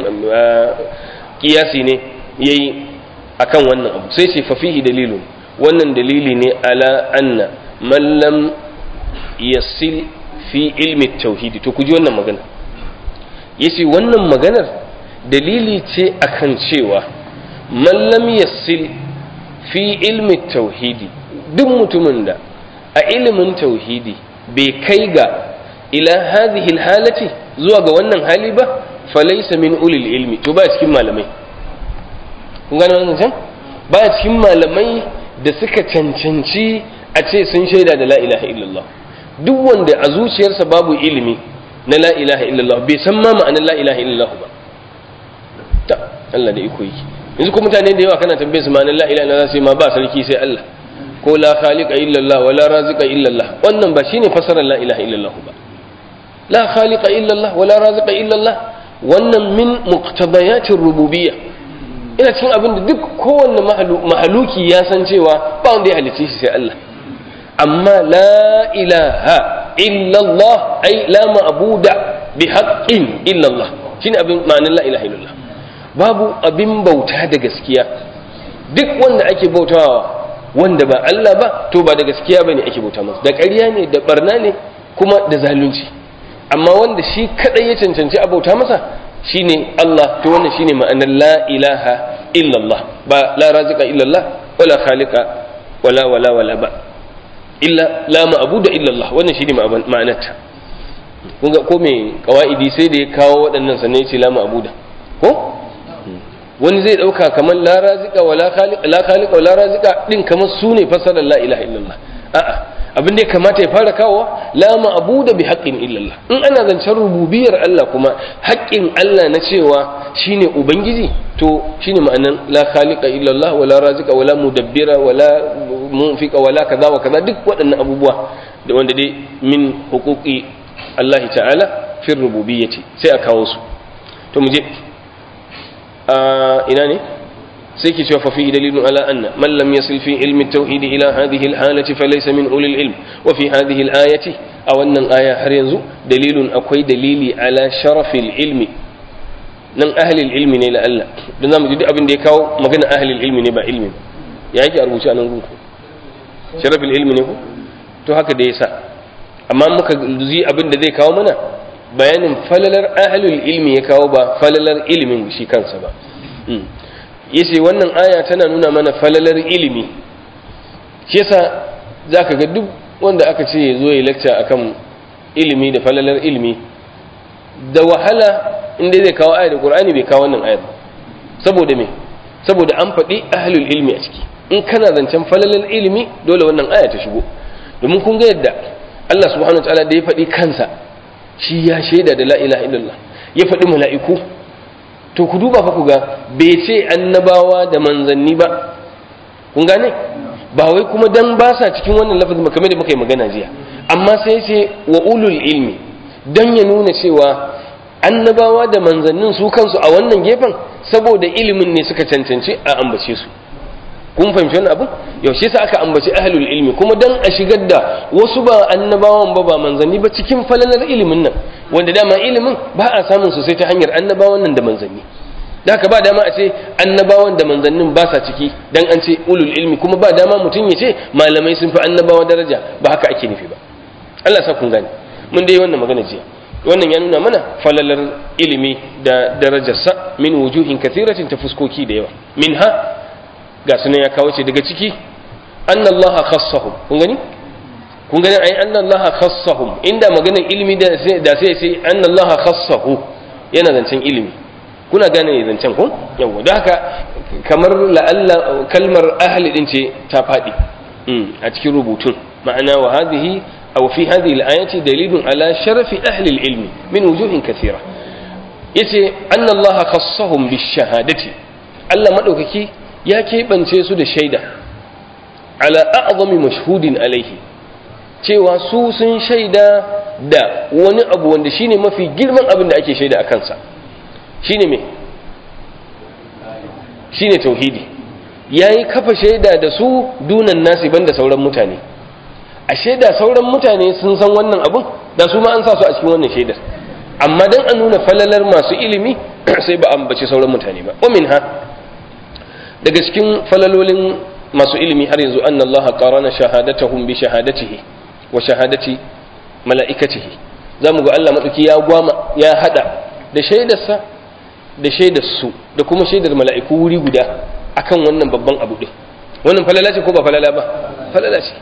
kiyasi ne yayi akan wannan abu sai ce fafihi dalilun wannan dalili ne ala anna man lam yasil fi ilmi tauhidi to ku ji wannan magana yace wannan maganar dalili ce akan cewa man lam yasil fi ilmi tauhidi duk mutumin da a ilimin tauhidi bai kai ga ila hadhihi halati zuwa ga wannan hali ba falaysa min ulil ilmi to ba cikin malamai kun gane wannan can baya cikin malamai da suka cancanci a ce sun shaida da la ilaha illallah duk wanda a zuciyarsa babu ilimi na la ilaha illallah bai san ma ma'anar la ilaha illallah ba ta Allah da iko yake yanzu ko mutane da yawa kana tambaye su ma'anar la ilaha illallah sai ma ba sarki sai Allah ko la khaliqa illallah wa la raziqa illallah wannan ba shine fasarar la ilaha illallah ba la khaliqa illallah wa la raziqa illallah wannan min muqtadayatir rububiyyah ina cikin abin da duk kowanne mahaluki ya san cewa ba wanda ya halicce shi sai Allah amma la ilaha illallah ai la ma'buda bi haqqin illallah shine abin ma'anar la ilaha illallah babu abin bauta da gaskiya duk wanda ake bautawa wanda ba Allah ba to ba da gaskiya bane ake bauta masa da ƙarya ne da barna ne kuma da zalunci amma wanda shi kadai ya cancanci a bauta masa shine Allah to wannan shine ma'anar la ilaha illallah ba la razika illallah wala khaliqa wala wala wala ba illa la ma'budu illallah wannan shine ma'anarta kun ga ko me kawaidi sai da ya kawo waɗannan sannan ya ce la ma'buda ko wani zai dauka kamar la razika wa la khaliqa wa la razika din kamar su ne fasarar la ilaha illallah a'a abin da ya kamata ya fara kawo la ma'budu bi haqqin illallah in ana zancen rububiyar Allah kuma haƙƙin Allah na cewa shine ubangiji to shine ma'anan la khaliqa illallah wa la razika wa la mudabbira wa la munfiqa wa la kaza wa kaza duk waɗannan abubuwa da wanda dai min huquqi Allah ta'ala fi rububiyyati sai a kawo su to mu je ina ne sai ke cewa fafi dalilun ala anna man lam yasil fi ilmi tauhid ila hadhihi alhalati falaysa min ulil ilm wa fi hadhihi alayati a wannan aya har yanzu dalilun akwai dalili ala sharafil ilmi nan ahlil ilmi ne la Allah dan zamu ji duk abin da ya kawo magana ahlil ilmi ne ba ilmi ya yake a rubuce a nan gunku sharafil ilmi ne ko to haka da yasa amma muka ji abin da zai kawo mana bayanin falalar ahlul ilmi ya kawo ba falalar ilimin shi kansa ba yace wannan aya tana nuna mana falalar ilimi shi yasa zaka ga duk wanda aka ce ya zo ya lecture akan ilimi da falalar ilimi da wahala inda zai kawo ayar da Qur'ani bai kawo wannan ayar saboda me saboda an faɗi ahlul ilmi a ciki in kana zancen falalar ilimi dole wannan aya ta shigo domin kun ga yadda Allah subhanahu wa ta'ala da ya faɗi kansa shi ya shaida da la ilaha illallah ya faɗi mala'iku to ku duba fa ku ga bai ce annabawa da manzanni ba kun gane ba wai kuma dan ba sa cikin wannan lafazin ba kamar da muka yi magana jiya amma sai ce wa ulul ilmi dan ya nuna cewa annabawa da manzannin su kansu a wannan gefen saboda ilimin ne suka cancanci a ambace su kun fahimci wannan abu yaushe sa aka ambaci ahlul ilmi kuma dan a shigar da wasu ba annabawan ba ba manzanni ba cikin falalar ilimin nan wanda dama ilimin ba a samun su sai ta hanyar annabawan nan da manzanni da ka ba dama a ce annabawan da manzannin ba sa ciki dan an ce ulul ilmi kuma ba dama mutum ya ce malamai sun fi annabawa daraja ba haka ake nufi ba Allah sa kun gane mun dai wannan magana jiya wannan ya nuna mana falalar ilimi da darajarsa min wujuhin kathiratin ta fuskoki da yawa minha ga sunan ya kawo ce daga ciki annallaha khassahum kun gani kun gani ai annallaha khassahum inda maganar ilimi da sai da sai sai annallaha khassahu yana zancen ilimi kuna gane zancen ko yawa da haka kamar la'alla kalmar ahli din ce ta fadi a cikin rubutun ma'ana wa hadhihi aw fi hadhihi al-ayati dalilun ala sharafi ahli al-ilmi min wujuhin kathira yace annallaha khassahum bish-shahadati Allah madaukaki ya keɓance su da shaida ala a'zami mashhudin alaihi cewa su sun shaida da wani abu wanda shine mafi girman abin da ake shaida a kansa shine me shine tauhidi yayi kafa shaida da su dunan nasi banda sauran mutane a shaida sauran mutane sun san wannan abun da su ma an sa su a cikin wannan shaidar amma dan a nuna falalar masu ilimi sai ba ambaci sauran mutane ba wa minha daga cikin falalolin masu ilimi har yanzu an Allah qarana shahadatahum bi shahadatihi wa shahadati mala'ikatihi zamu ga Allah madauki ya gwama ya hada da shaidarsa da shaidar su da kuma shaidar mala'iku wuri guda akan wannan babban abu din wannan falala ce ko ba falala ba falala ce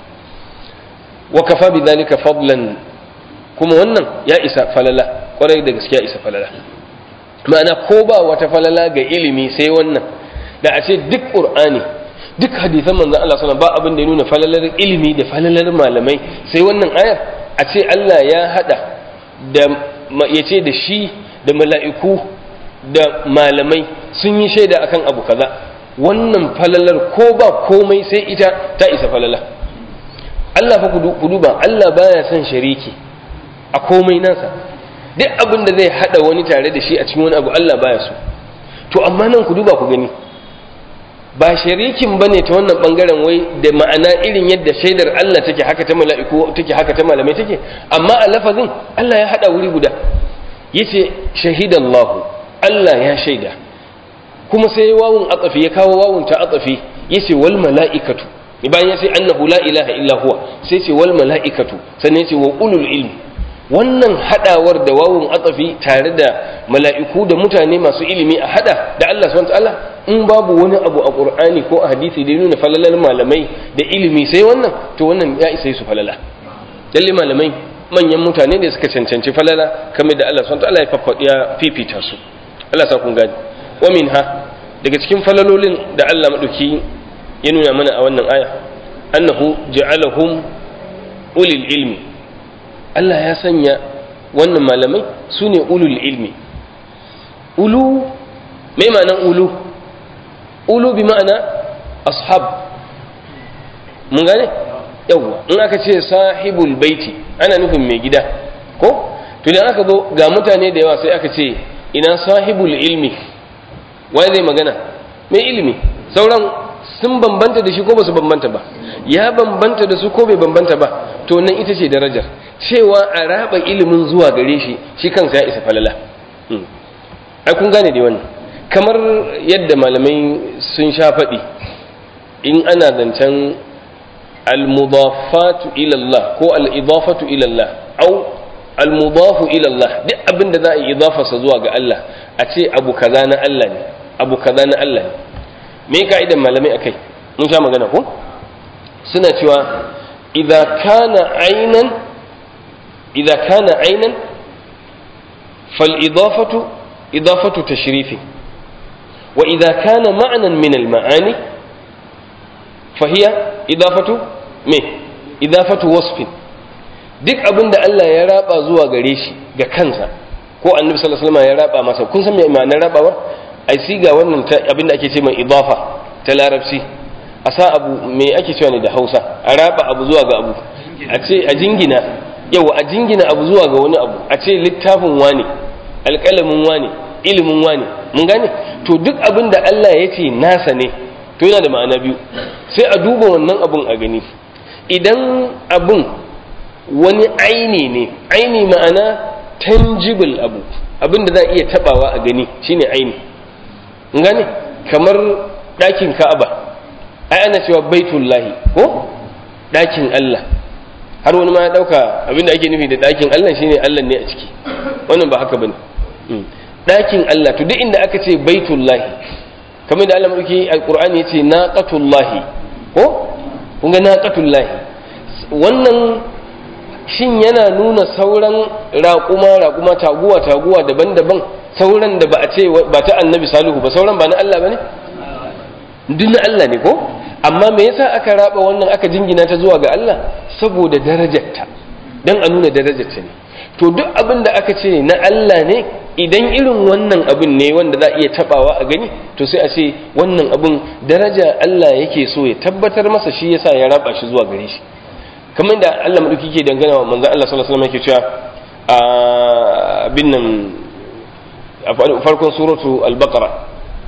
wa kafa bi dhalika fadlan kuma wannan ya isa falala kwarai da gaskiya isa falala ma'ana ko ba wata falala ga ilimi sai wannan da a ce duk ƙur'ani duk hadisan manzan Allah suna ba abin da ya nuna falalar ilimi da falalar malamai sai wannan ayar a ce Allah ya hada da ya ce da shi da mala'iku da malamai sun yi shaida akan abu kaza wannan falalar ko ba komai sai ita ta isa falala Allah fa ku duba Allah baya son shariki a komai nasa duk abin da zai hada wani tare da shi a cikin wani abu Allah baya so to amma nan ku duba ku gani ba sharikin bane ta wannan bangaren wai da ma'ana irin yadda shaidar Allah take haka ta mala'iku take haka ta malamai take amma a lafazin Allah ya hada wuri guda yace shahidallahu Allah ya shaida kuma sai wawun atsafi ya kawo wawun ta atsafi yace wal mala'ikatu bayan ya ce annahu la ilaha illa huwa sai ce wal mala'ikatu sannan yace wa ulul ilmi wannan hadawar da wawun atsafi tare da mala'iku da mutane masu ilimi a hada da Allah subhanahu ta'ala in babu wani abu a qur'ani ko a hadisi da nuna falalar malamai da ilimi sai wannan to wannan ya isa su falala lalle malamai manyan mutane da suka cancanci falala kamar da Allah subhanahu ta'ala ya fifita su Allah sa kun gani wa minha daga cikin falalolin da Allah madauki ya nuna mana a wannan aya annahu ja'alahum ulil ilmi Allah ya sanya wannan malamai su ne ulul ilmi ulu mai ma'anan ulu ulu bi ma'ana ashab mun gane yawwa in aka ce sahibul baiti ana nufin mai gida ko to idan aka zo ga mutane da yawa sai aka ce ina sahibul ilmi wai zai magana mai ilimi sauran sun bambanta da shi ko ba su bambanta ba ya bambanta da su ko bai bambanta ba to nan ita ce darajar cewa a raba ilimin zuwa gare shi shi kansa ya isa falala ai kun gane dai wannan kamar yadda malamai sun sha faɗi in ana zancen al-mudafatu ila Allah ko al-idafatu ila Allah au al-mudafu ila Allah duk abin da za a yi idafarsa zuwa ga Allah a ce abu kaza na Allah ne abu kaza na Allah ne me ka'idan malamai akai mun sha magana ko suna cewa idza kana aynan idza kana aynan fal idafatu idafatu tashrifi wa idza kana ma'nan min al ma'ani fa hiya idafatu me idafatu wasfin duk abin da Allah ya raba zuwa gare shi ga kansa ko annabi sallallahu alaihi wasallam ya raba masa kun san me ma'anar rabawar ai siga wannan abin da ake ce mai idafa ta larabci a sa abu me ake cewa ne da hausa a raba abu zuwa ga abu a ce a jingina yau a jingina abu zuwa ga wani abu a ce littafin wane alƙalamin wane ilimin wane mun gane to duk abin da Allah ya ce nasa ne to yana da ma'ana biyu sai a duba wannan abun a gani idan abun wani aini ne aini ma'ana tangible abu abin da za a iya tabawa a gani shine aini gane kamar ɗakin ka'aba ai ana cewa baitullahi ko ɗakin Allah har wani ma ya ɗauka abinda ake nufi da ɗakin Allah shine Allah ne a ciki wannan ba haka bane ɗakin Allah to duk inda aka ce baitullahi kamar da Allah madauki alqur'ani yace naqatullahi ko kun ga naqatullahi wannan shin yana nuna sauran raƙuma raƙuma taguwa taguwa daban-daban sauran da ba a ce ba ta annabi salihu ba sauran ba na Allah ba ne? duk na Allah ne ko? amma me yasa aka raba wannan aka jingina ta zuwa ga Allah saboda darajarta don a nuna darajarta ne to duk abin da aka ce na Allah ne idan irin wannan abin ne wanda za a iya tabawa a gani to sai a ce wannan abin daraja Allah yake so ya tabbatar masa shi yasa ya raba shi zuwa gare shi kamar da Allah madauki ke dangana wa manzon Allah sallallahu alaihi wasallam yake cewa a bin nan a farkon suratu al-baqara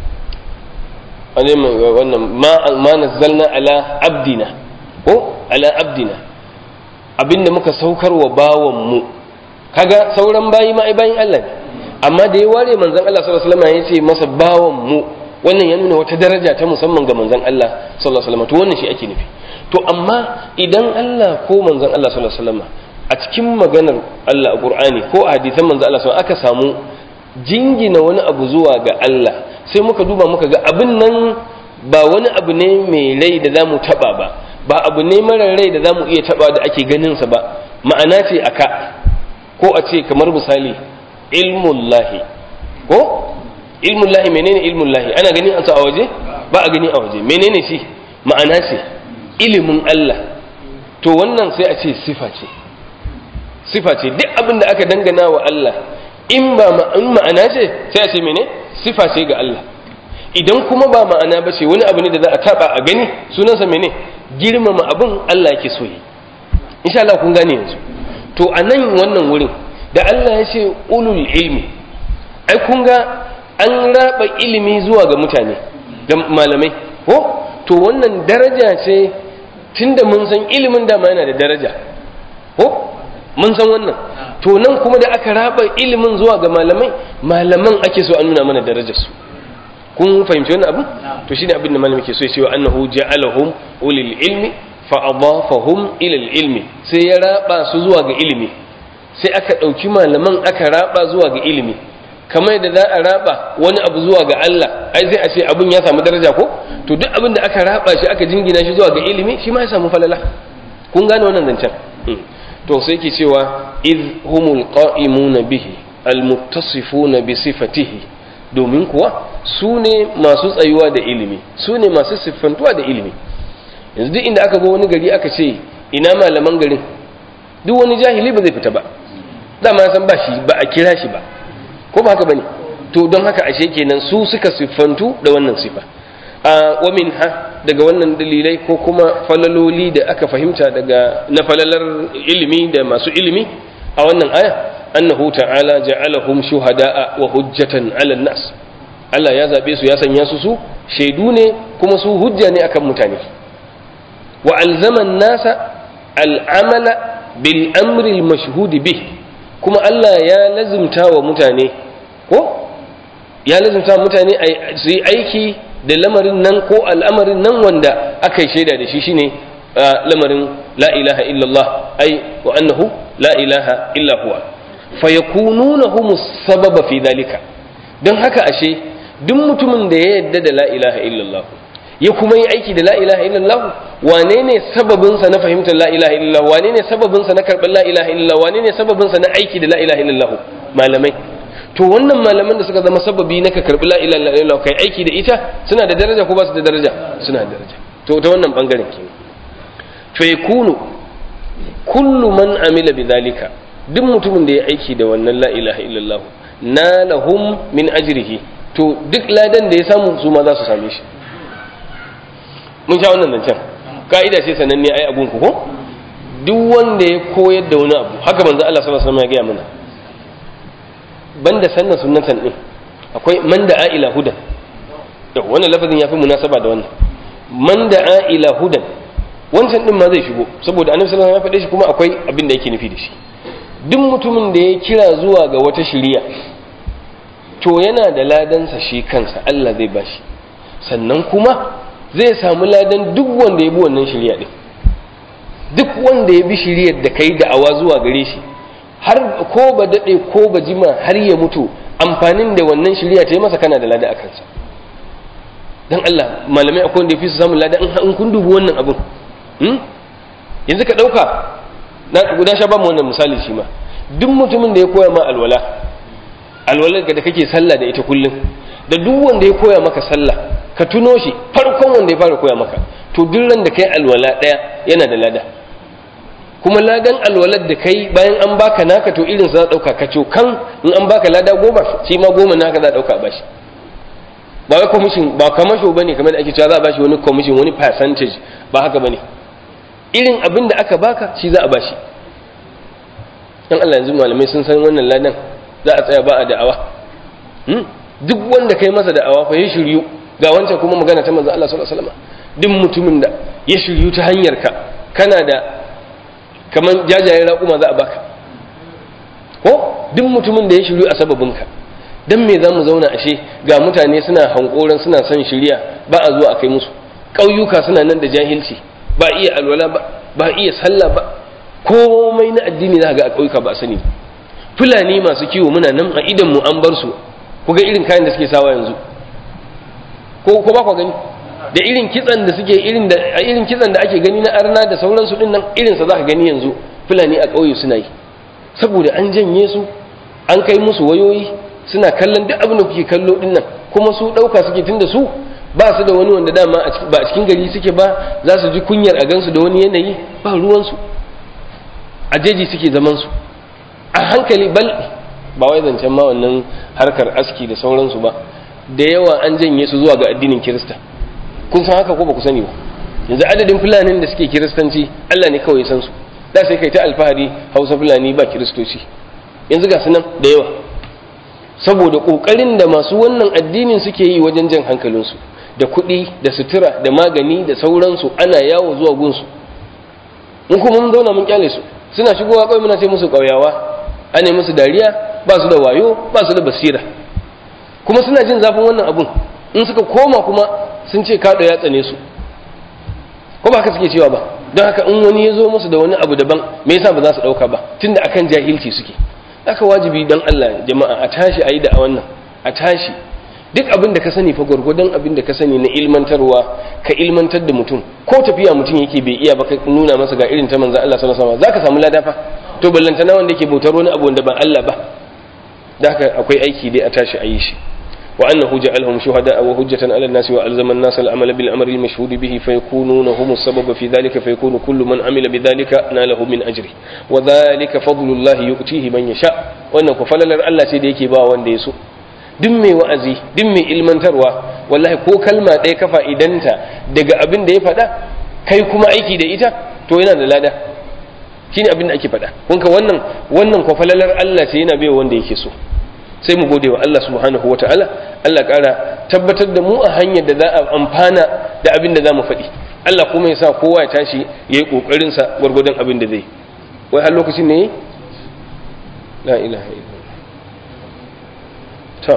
wannan ma nazzalna ala abdina ko ala abdina abinda muka saukar wa bawan mu kaga sauran bayi ma ai bayin Allah ne amma da ya ware manzon Allah sallallahu alaihi wasallam ya ce masa bawan mu wannan ya nuna wata daraja ta musamman ga manzon Allah sallallahu alaihi wasallam to wannan shi ake nufi to amma idan Allah ko manzon Allah sallallahu alaihi wasallam a cikin maganar Allah a Qur'ani ko a hadisan manzon Allah sallallahu aka samu jingina wani abu zuwa ga Allah sai muka duba muka ga abin nan ba wani abu ne mai rai da zamu taba ba ba abu ne mara rai da zamu iya taba da ake ganin sa ba ma'ana ce aka ko a ce kamar misali ilmullahi ko ilmullahi menene ilmullahi ana ganin an sa a waje ba a gani a waje menene shi ma'ana ce ilimin Allah to wannan sai a ce sifa ce sifa ce duk abin da aka dangana wa Allah in ba in ma'ana ce sai a ce mene sifa ce ga Allah idan kuma ba ma'ana ba ce wani abu ne da za a taba a gani sunansa mene girmama abin Allah yake so yi insha Allah kun gane yanzu to a nan wannan wurin da Allah ya ce ulul ilmi ai kun ga an raba ilimi zuwa ga mutane ga malamai ko to wannan daraja ce tunda mun san ilimin dama yana da daraja ko mun san wannan to nan kuma da aka raba ilimin zuwa ga malamai malaman ake so an nuna mana darajar su kun fahimci wannan abin to shine abin da malami ke so ya ce wa annahu ja'alahum ulil ilmi fa adafahum ila ilmi sai ya raba su zuwa ga ilimi sai aka dauki malaman aka raba zuwa ga ilimi kamar yadda za a raba wani abu zuwa ga Allah ai sai a ce abin ya samu daraja ko to duk abin da aka raba shi aka jingina shi zuwa ga ilimi shi ma ya samu falala kun gane wannan zancen to sai ke cewa iz humul qa'imuna bihi almuttasifuna bi sifatihi domin kuwa su ne masu tsayuwa da ilimi su ne masu siffantuwa da ilimi yanzu duk inda aka zo wani gari aka ce ina malaman garin duk wani jahili ba zai fita ba dama ya san ba shi ba a kira shi ba ko ba haka bane to don haka ashe kenan su suka siffantu da wannan sifa wa minha daga wannan dalilai ko kuma falaloli da aka fahimta daga na falalar ilimi da masu ilimi a wannan aya annahu ta'ala ja'alahum shuhada'a wa hujjatan 'ala nas Allah ya zabe su ya sanya su su shaidu ne kuma su hujja ne akan mutane wa alzama an-nasa al-amala bil amri al-mashhud bih kuma Allah ya lazimta wa mutane ko ya lazimta mutane su yi aiki da lamarin nan ko al'amarin nan wanda aka yi shaida da shi shine lamarin la ilaha illallah ai wa annahu la ilaha illa huwa fa yakununa humus sababa fi dalika don haka ashe duk mutumin da ya yadda da la ilaha illallah ya kuma yi aiki da la ilaha illallah wane ne sababin sa na fahimtar la ilaha illallah wane ne sababin sa na karɓar la ilaha illallah wane ne sababin sa na aiki da la ilaha illallah malamai to wannan malaman da suka zama sababi na ka karbi la ilaha illallah kai aiki da ita suna da daraja ko ba su da daraja suna da daraja to ta wannan bangaren kenan fa yakunu kullu man amila bidhalika duk mutumin da ya aiki da wannan la ilaha illallah nalahum min ajrihi to duk ladan da ya samu su ma za su same shi mun sha wannan zancen ka'ida ce sananne ai abun ku ko duk wanda ya koyar da wani abu haka manzo Allah sallallahu alaihi wasallam ya gaya mana banda sannan sunnatan din akwai man da'a ila hudan yau wannan lafazin yafi munasaba da wannan man da'a ila hudan wancan din ma zai shigo saboda annabi sallallahu alaihi wasallam ya faɗe shi kuma akwai abin da yake nufi da shi duk mutumin da ya kira zuwa ga wata shiriya to yana da ladansa shi kansa Allah zai bashi sannan kuma zai samu ladan duk wanda ya bi wannan shiriya din duk wanda ya bi shiriyar da kai da'awa zuwa gare shi har ko ba daɗe ko ba jima har ya mutu amfanin da wannan shirya ta yi masa kana da lada a kansa don Allah malamai akwai wanda ya fi su samun lada in kun dubi wannan abin yanzu ka ɗauka na guda sha ba mu wannan misali shi ma duk mutumin da ya koya ma alwala alwala da kake sallah da ita kullum da duk wanda ya koya maka sallah ka tuno shi farkon wanda ya fara koya maka to duk ran da kai alwala ɗaya yana da lada kuma ladan alwalar da kai bayan an baka naka to irin za a dauka ka kan in an baka lada goma shi ma goma naka za a dauka a bashi ba wai commission ba kamasho bane kamar da ake cewa za a bashi wani commission wani percentage ba haka bane irin abin da aka baka shi za a bashi dan Allah yanzu malamai sun san wannan ladan za a tsaya ba a da'awa duk wanda kai masa da'awa fa ya shiryu ga wancan kuma magana ta manzo Allah sallallahu alaihi wasallam duk mutumin da ya shiryu ta hanyar ka kana da kamar jajayen raƙuma za a baka ko duk mutumin da ya shiryu a sababinka don me za mu zauna ashe ga mutane suna hankoran suna son shirya ba a zuwa a kai musu ƙauyuka suna nan da jahilci ba iya alwala ba ba iya sallah ba komai na addini za ga a ƙauyuka ba a sani fulani masu kiwo muna nan a idan mu an bar su ku ga irin kayan da suke sawa yanzu ko ko ba ku gani da irin kitsan da suke irin da irin kitsan da ake gani na arna da sauransu din nan irin sa zaka gani yanzu fulani a ƙauye suna yi saboda an janye su an kai musu wayoyi suna kallon duk abin da kuke kallo din nan kuma su ɗauka suke tunda su ba su da wani wanda dama ba a cikin gari suke ba za su ji kunyar a gansu da wani yanayi ba ruwansu a jeji suke zaman su a hankali bal ba wai zancen ma wannan harkar aski da sauransu ba da yawa an janye su zuwa ga addinin kirista kun san haka ko ba ku sani ba yanzu adadin fulanin da suke kiristanci Allah ne kawai san su da sai kai ta alfahari hausa fulani ba kiristoci yanzu ga su nan da yawa saboda kokarin da masu wannan addinin suke yi wajen jan hankalinsu da kuɗi da sutura da magani da sauransu ana yawo zuwa gunsu in kuma mun zauna mun kyale su suna shigowa kawai muna ce musu ƙauyawa ana musu dariya ba su da wayo ba su da basira kuma suna jin zafin wannan abun in suka koma kuma sun ce kaɗo ya tsane su ko ba haka suke cewa ba don haka in wani ya zo musu da wani abu daban me yasa ba za su ɗauka ba tunda akan jahilci suke haka wajibi don Allah jama'a a tashi a yi da a wannan a tashi duk abin da ka sani fa gwargwadon abin da ka sani na ilmantarwa ka ilmantar da mutum ko tafiya mutum yake bai iya ba ka nuna masa ga irin ta manzon Allah sallallahu alaihi wasallam zaka samu lada fa to ballantana wanda yake bautar wani abu wanda ba Allah ba da haka akwai aiki dai a tashi a yi shi وأنه جعلهم شهداء وهجة على الناس وألزم الناس العمل بالأمر المشهود به فيكونون هم السبب في ذلك فيكون كل من عمل بذلك ناله من أجره وذلك فضل الله يؤتيه من يشاء وأنه فلل الله سيديك با ونديسو duk mai wa'azi duk mai ilmantarwa wallahi ko kalma ɗaya ka fa'idanta daga abin da ya faɗa kai kuma aiki da ita to yana da lada shine abin da ake faɗa kun ka wannan wannan kwafalalar Allah sai yana bai wanda yake so sai mu gode wa Allah subhanahu wa ta'ala Allah ƙara tabbatar da mu a hanyar da za a amfana da abin da za mu faɗi Allah kuma ya sa kowa ya tashi ya yi ƙoƙarinsa gwargwadon abin da zai wai har lokacin ne la ilaha illa to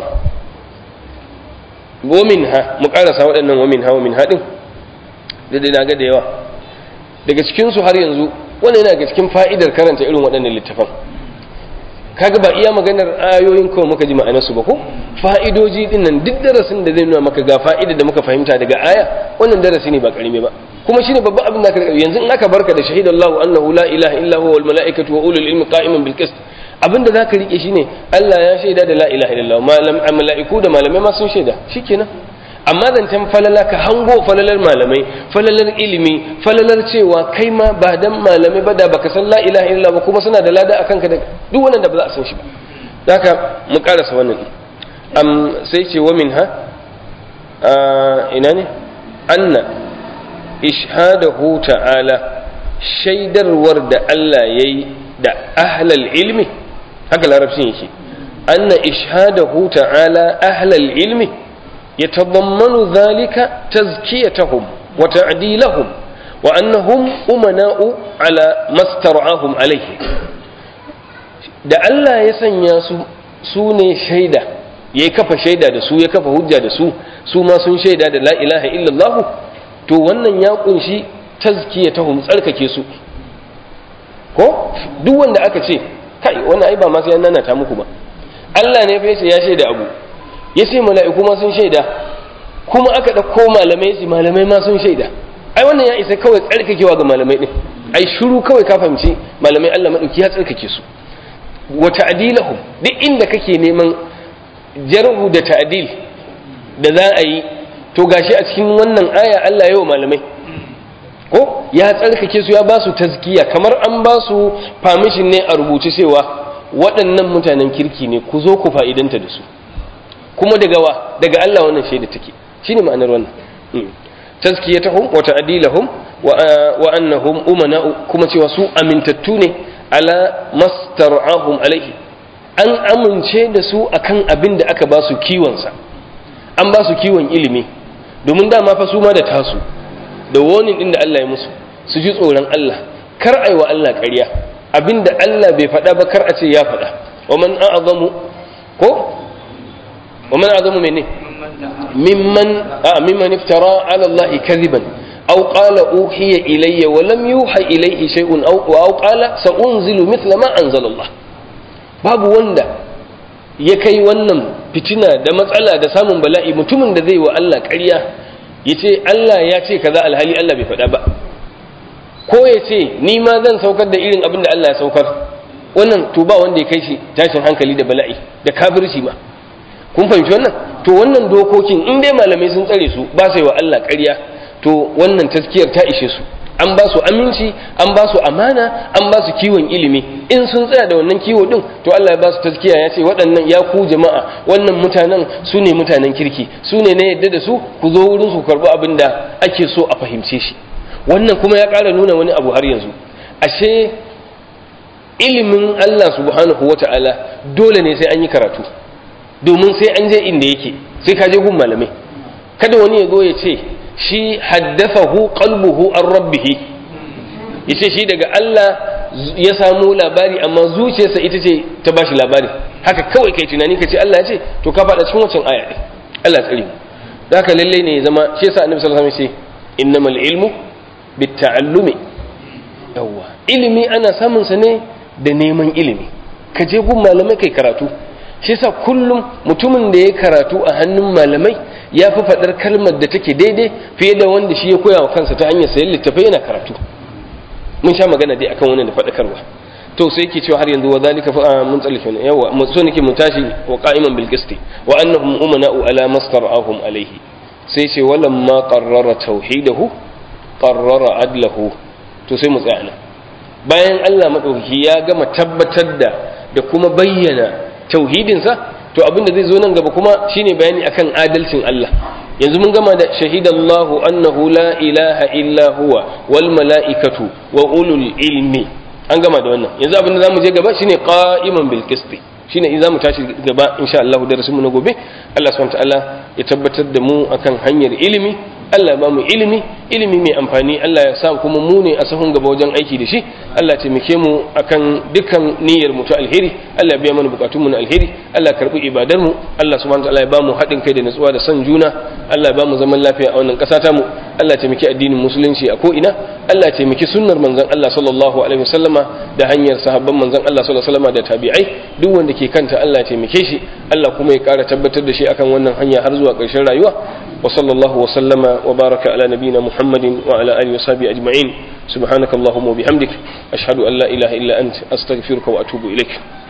wamin ha mu ƙarasa waɗannan wamin ha wamin haɗin da dai na ga da yawa daga cikinsu har yanzu wannan yana ga cikin fa'idar karanta irin waɗannan littafan kaga ba iya maganar ayoyin kawai muka ji ma'anarsu ba ko fa'idoji din nan duk darasin da zai nuna maka ga fa'ida da muka fahimta daga aya wannan darasi ne ba karime ba kuma shine babban abin da ka yanzu in aka barka da shahidallahu annahu la ilaha illa huwa wal malaikatu wa ulul ilmi qa'iman bil qist abin da zaka rike shine Allah ya shaida da la ilaha illallah malam malaiku da malamai ma sun shaida shikenan amma zancen falala ka hango falalar malamai falalar ilimi falalar cewa kai ma ba dan malamai ba da baka san la ilaha illallah ba kuma suna da lada akan ka da duk wannan da ba za a san shi ba haka mu karasa wannan am sai ce wa minha ina ne anna ishhadahu ta'ala shaidarwar da Allah yayi da ahlal ilmi haka larabcin yake anna ishhadahu ta'ala ahlal ilmi يتضمن ذلك تزكيتهم وتعديلهم وأنهم أمناء على ما استرعاهم عليه da Allah ya sanya su su ne shaida ya kafa shaida da su ya kafa hujja da su su ma sun shaida da la ilaha illallah to wannan ya kunshi tazkiyatahum tsarkake su ko duk wanda aka ce kai wannan ai ba ma sai an nana ta muku ba Allah ne fa yace ya shaida abu ya ce mala'iku ma sun shaida kuma aka ɗauko malamai su malamai ma sun shaida ai wannan ya isa kawai tsarkakewa ga malamai ɗin ai shuru kawai ka fahimci malamai Allah maɗauki ya tsarkake su wa ta'dilahum duk inda kake neman jarhu da ta'dil da za a yi to gashi a cikin wannan aya Allah yawa malamai ko ya tsarkake su ya ba su tazkiya kamar an ba su permission ne a rubuce cewa waɗannan mutanen kirki ne ku zo ku fa'idanta da su kuma daga wa daga Allah wannan shaida take shine ma'anar wannan tazkiyatuhum wa ta'dilahum wa annahum umana kuma cewa su amintattu ne ala mastar'ahum alaihi an amince da su akan abin da aka ba su kiwon sa an ba su kiwon ilimi domin dama fa su ma da tasu da warning din da Allah ya musu su ji tsoron Allah kar aiwa Allah ƙarya abinda Allah bai faɗa ba kar a ce ya faɗa wa man a'zamu ko ومن أعظم منه ممن آه ممن افترى على الله كذبا أو قال أوحي إلي ولم يوحى إليه شيء أو, أو قال سأنزل مثل ما أنزل الله باب وندا ya kai wannan fitina da matsala da samun bala'i mutumin da zai wa Allah ƙarya ya ce Allah ya ce kaza alhali Allah bai faɗa ba ko ya ce ni ma zan saukar da irin abin da Allah ya saukar wannan to ba wanda ya kai shi tashin hankali da bala'i da kafirci ma kun fahimci wannan to wannan dokokin in dai malamai sun tsare su ba sai wa Allah ƙarya to wannan taskiyar ta ishe su an ba su aminci an ba su amana an ba su kiwon ilimi in sun tsaya da wannan kiwo din to Allah ya ba su taskiya ya ce waɗannan ya ku jama'a wannan mutanen su ne mutanen kirki su ne na yadda da su ku zo wurin su karɓi abin da ake so a fahimce shi wannan kuma ya ƙara nuna wani abu har yanzu ashe ilimin Allah subhanahu wata'ala dole ne sai an yi karatu domin sai an je inda yake sai ka je gun malamai kada wani ya zo ya ce shi haddathahu qalbuhu an rabbih yace shi daga Allah ya samu labari amma zuciyarsa ita ce ta bashi labari haka kawai kai tunani ka ce Allah ya ce to ka faɗa cikin wancan aya ɗin Allah tsare mu haka lalle ne ya zama shi yasa annabi sallallahu alaihi wasallam ya ce innamal ilmu bitta'allumi yawwa ilimi ana samun sa ne da neman ilimi ka je gun malamai kai karatu shi yasa kullum mutumin da ya karatu a hannun malamai ya fi faɗar kalmar da take daidai fiye da wanda shi ya koya wa kansa ta hanyar sayan littafai yana karatu mun sha magana dai akan wannan da faɗakarwa to sai yake cewa har yanzu wa zalika fa mun tsallake ne yawa mun so nake mun tashi wa qa'iman bil qisti wa annahum umana'u ala mastar'ahum alayhi sai ce walamma qarrara tauhidahu qarrara adlahu to sai mu tsaya nan bayan Allah madaukaki ya gama tabbatar da da kuma bayyana tauhidinsa to abinda zai zo nan gaba kuma shine bayani akan adalcin Allah yanzu mun gama da shahidallahu annahu la ilaha illa huwa wal mala'ikatu wa ulul ilmi an gama da wannan yanzu abinda zamu je gaba shine qa'iman bil qisti shine in zamu tashi gaba insha Allah darasin mu na gobe Allah subhanahu wa ta'ala ya tabbatar da mu akan hanyar ilimi Allah ya bamu ilimi ilimi mai amfani Allah ya sa kuma mu ne a sahun gaba wajen aiki da shi Allah ya taimake mu akan dukkan niyyar mu ta alheri Allah ya biya mana bukatun mu na alheri Allah ya karbi ibadar mu Allah subhanahu wataala ya bamu haɗin kai da natsuwa da son juna Allah ya bamu zaman lafiya a wannan ƙasa ta mu Allah ya taimaki addinin musulunci a ko ina Allah ya taimaki sunnar manzon Allah sallallahu alaihi wasallama da hanyar sahabban manzon Allah sallallahu alaihi wasallama da tabi'ai duk wanda ke kanta Allah ya taimake shi Allah kuma ya ƙara tabbatar da shi akan wannan hanya har zuwa ƙarshen rayuwa وصلى الله وسلم وبارك على نبينا محمد وعلى آله وصحبه أجمعين سبحانك اللهم وبحمدك أشهد أن لا إله إلا أنت أستغفرك وأتوب إليك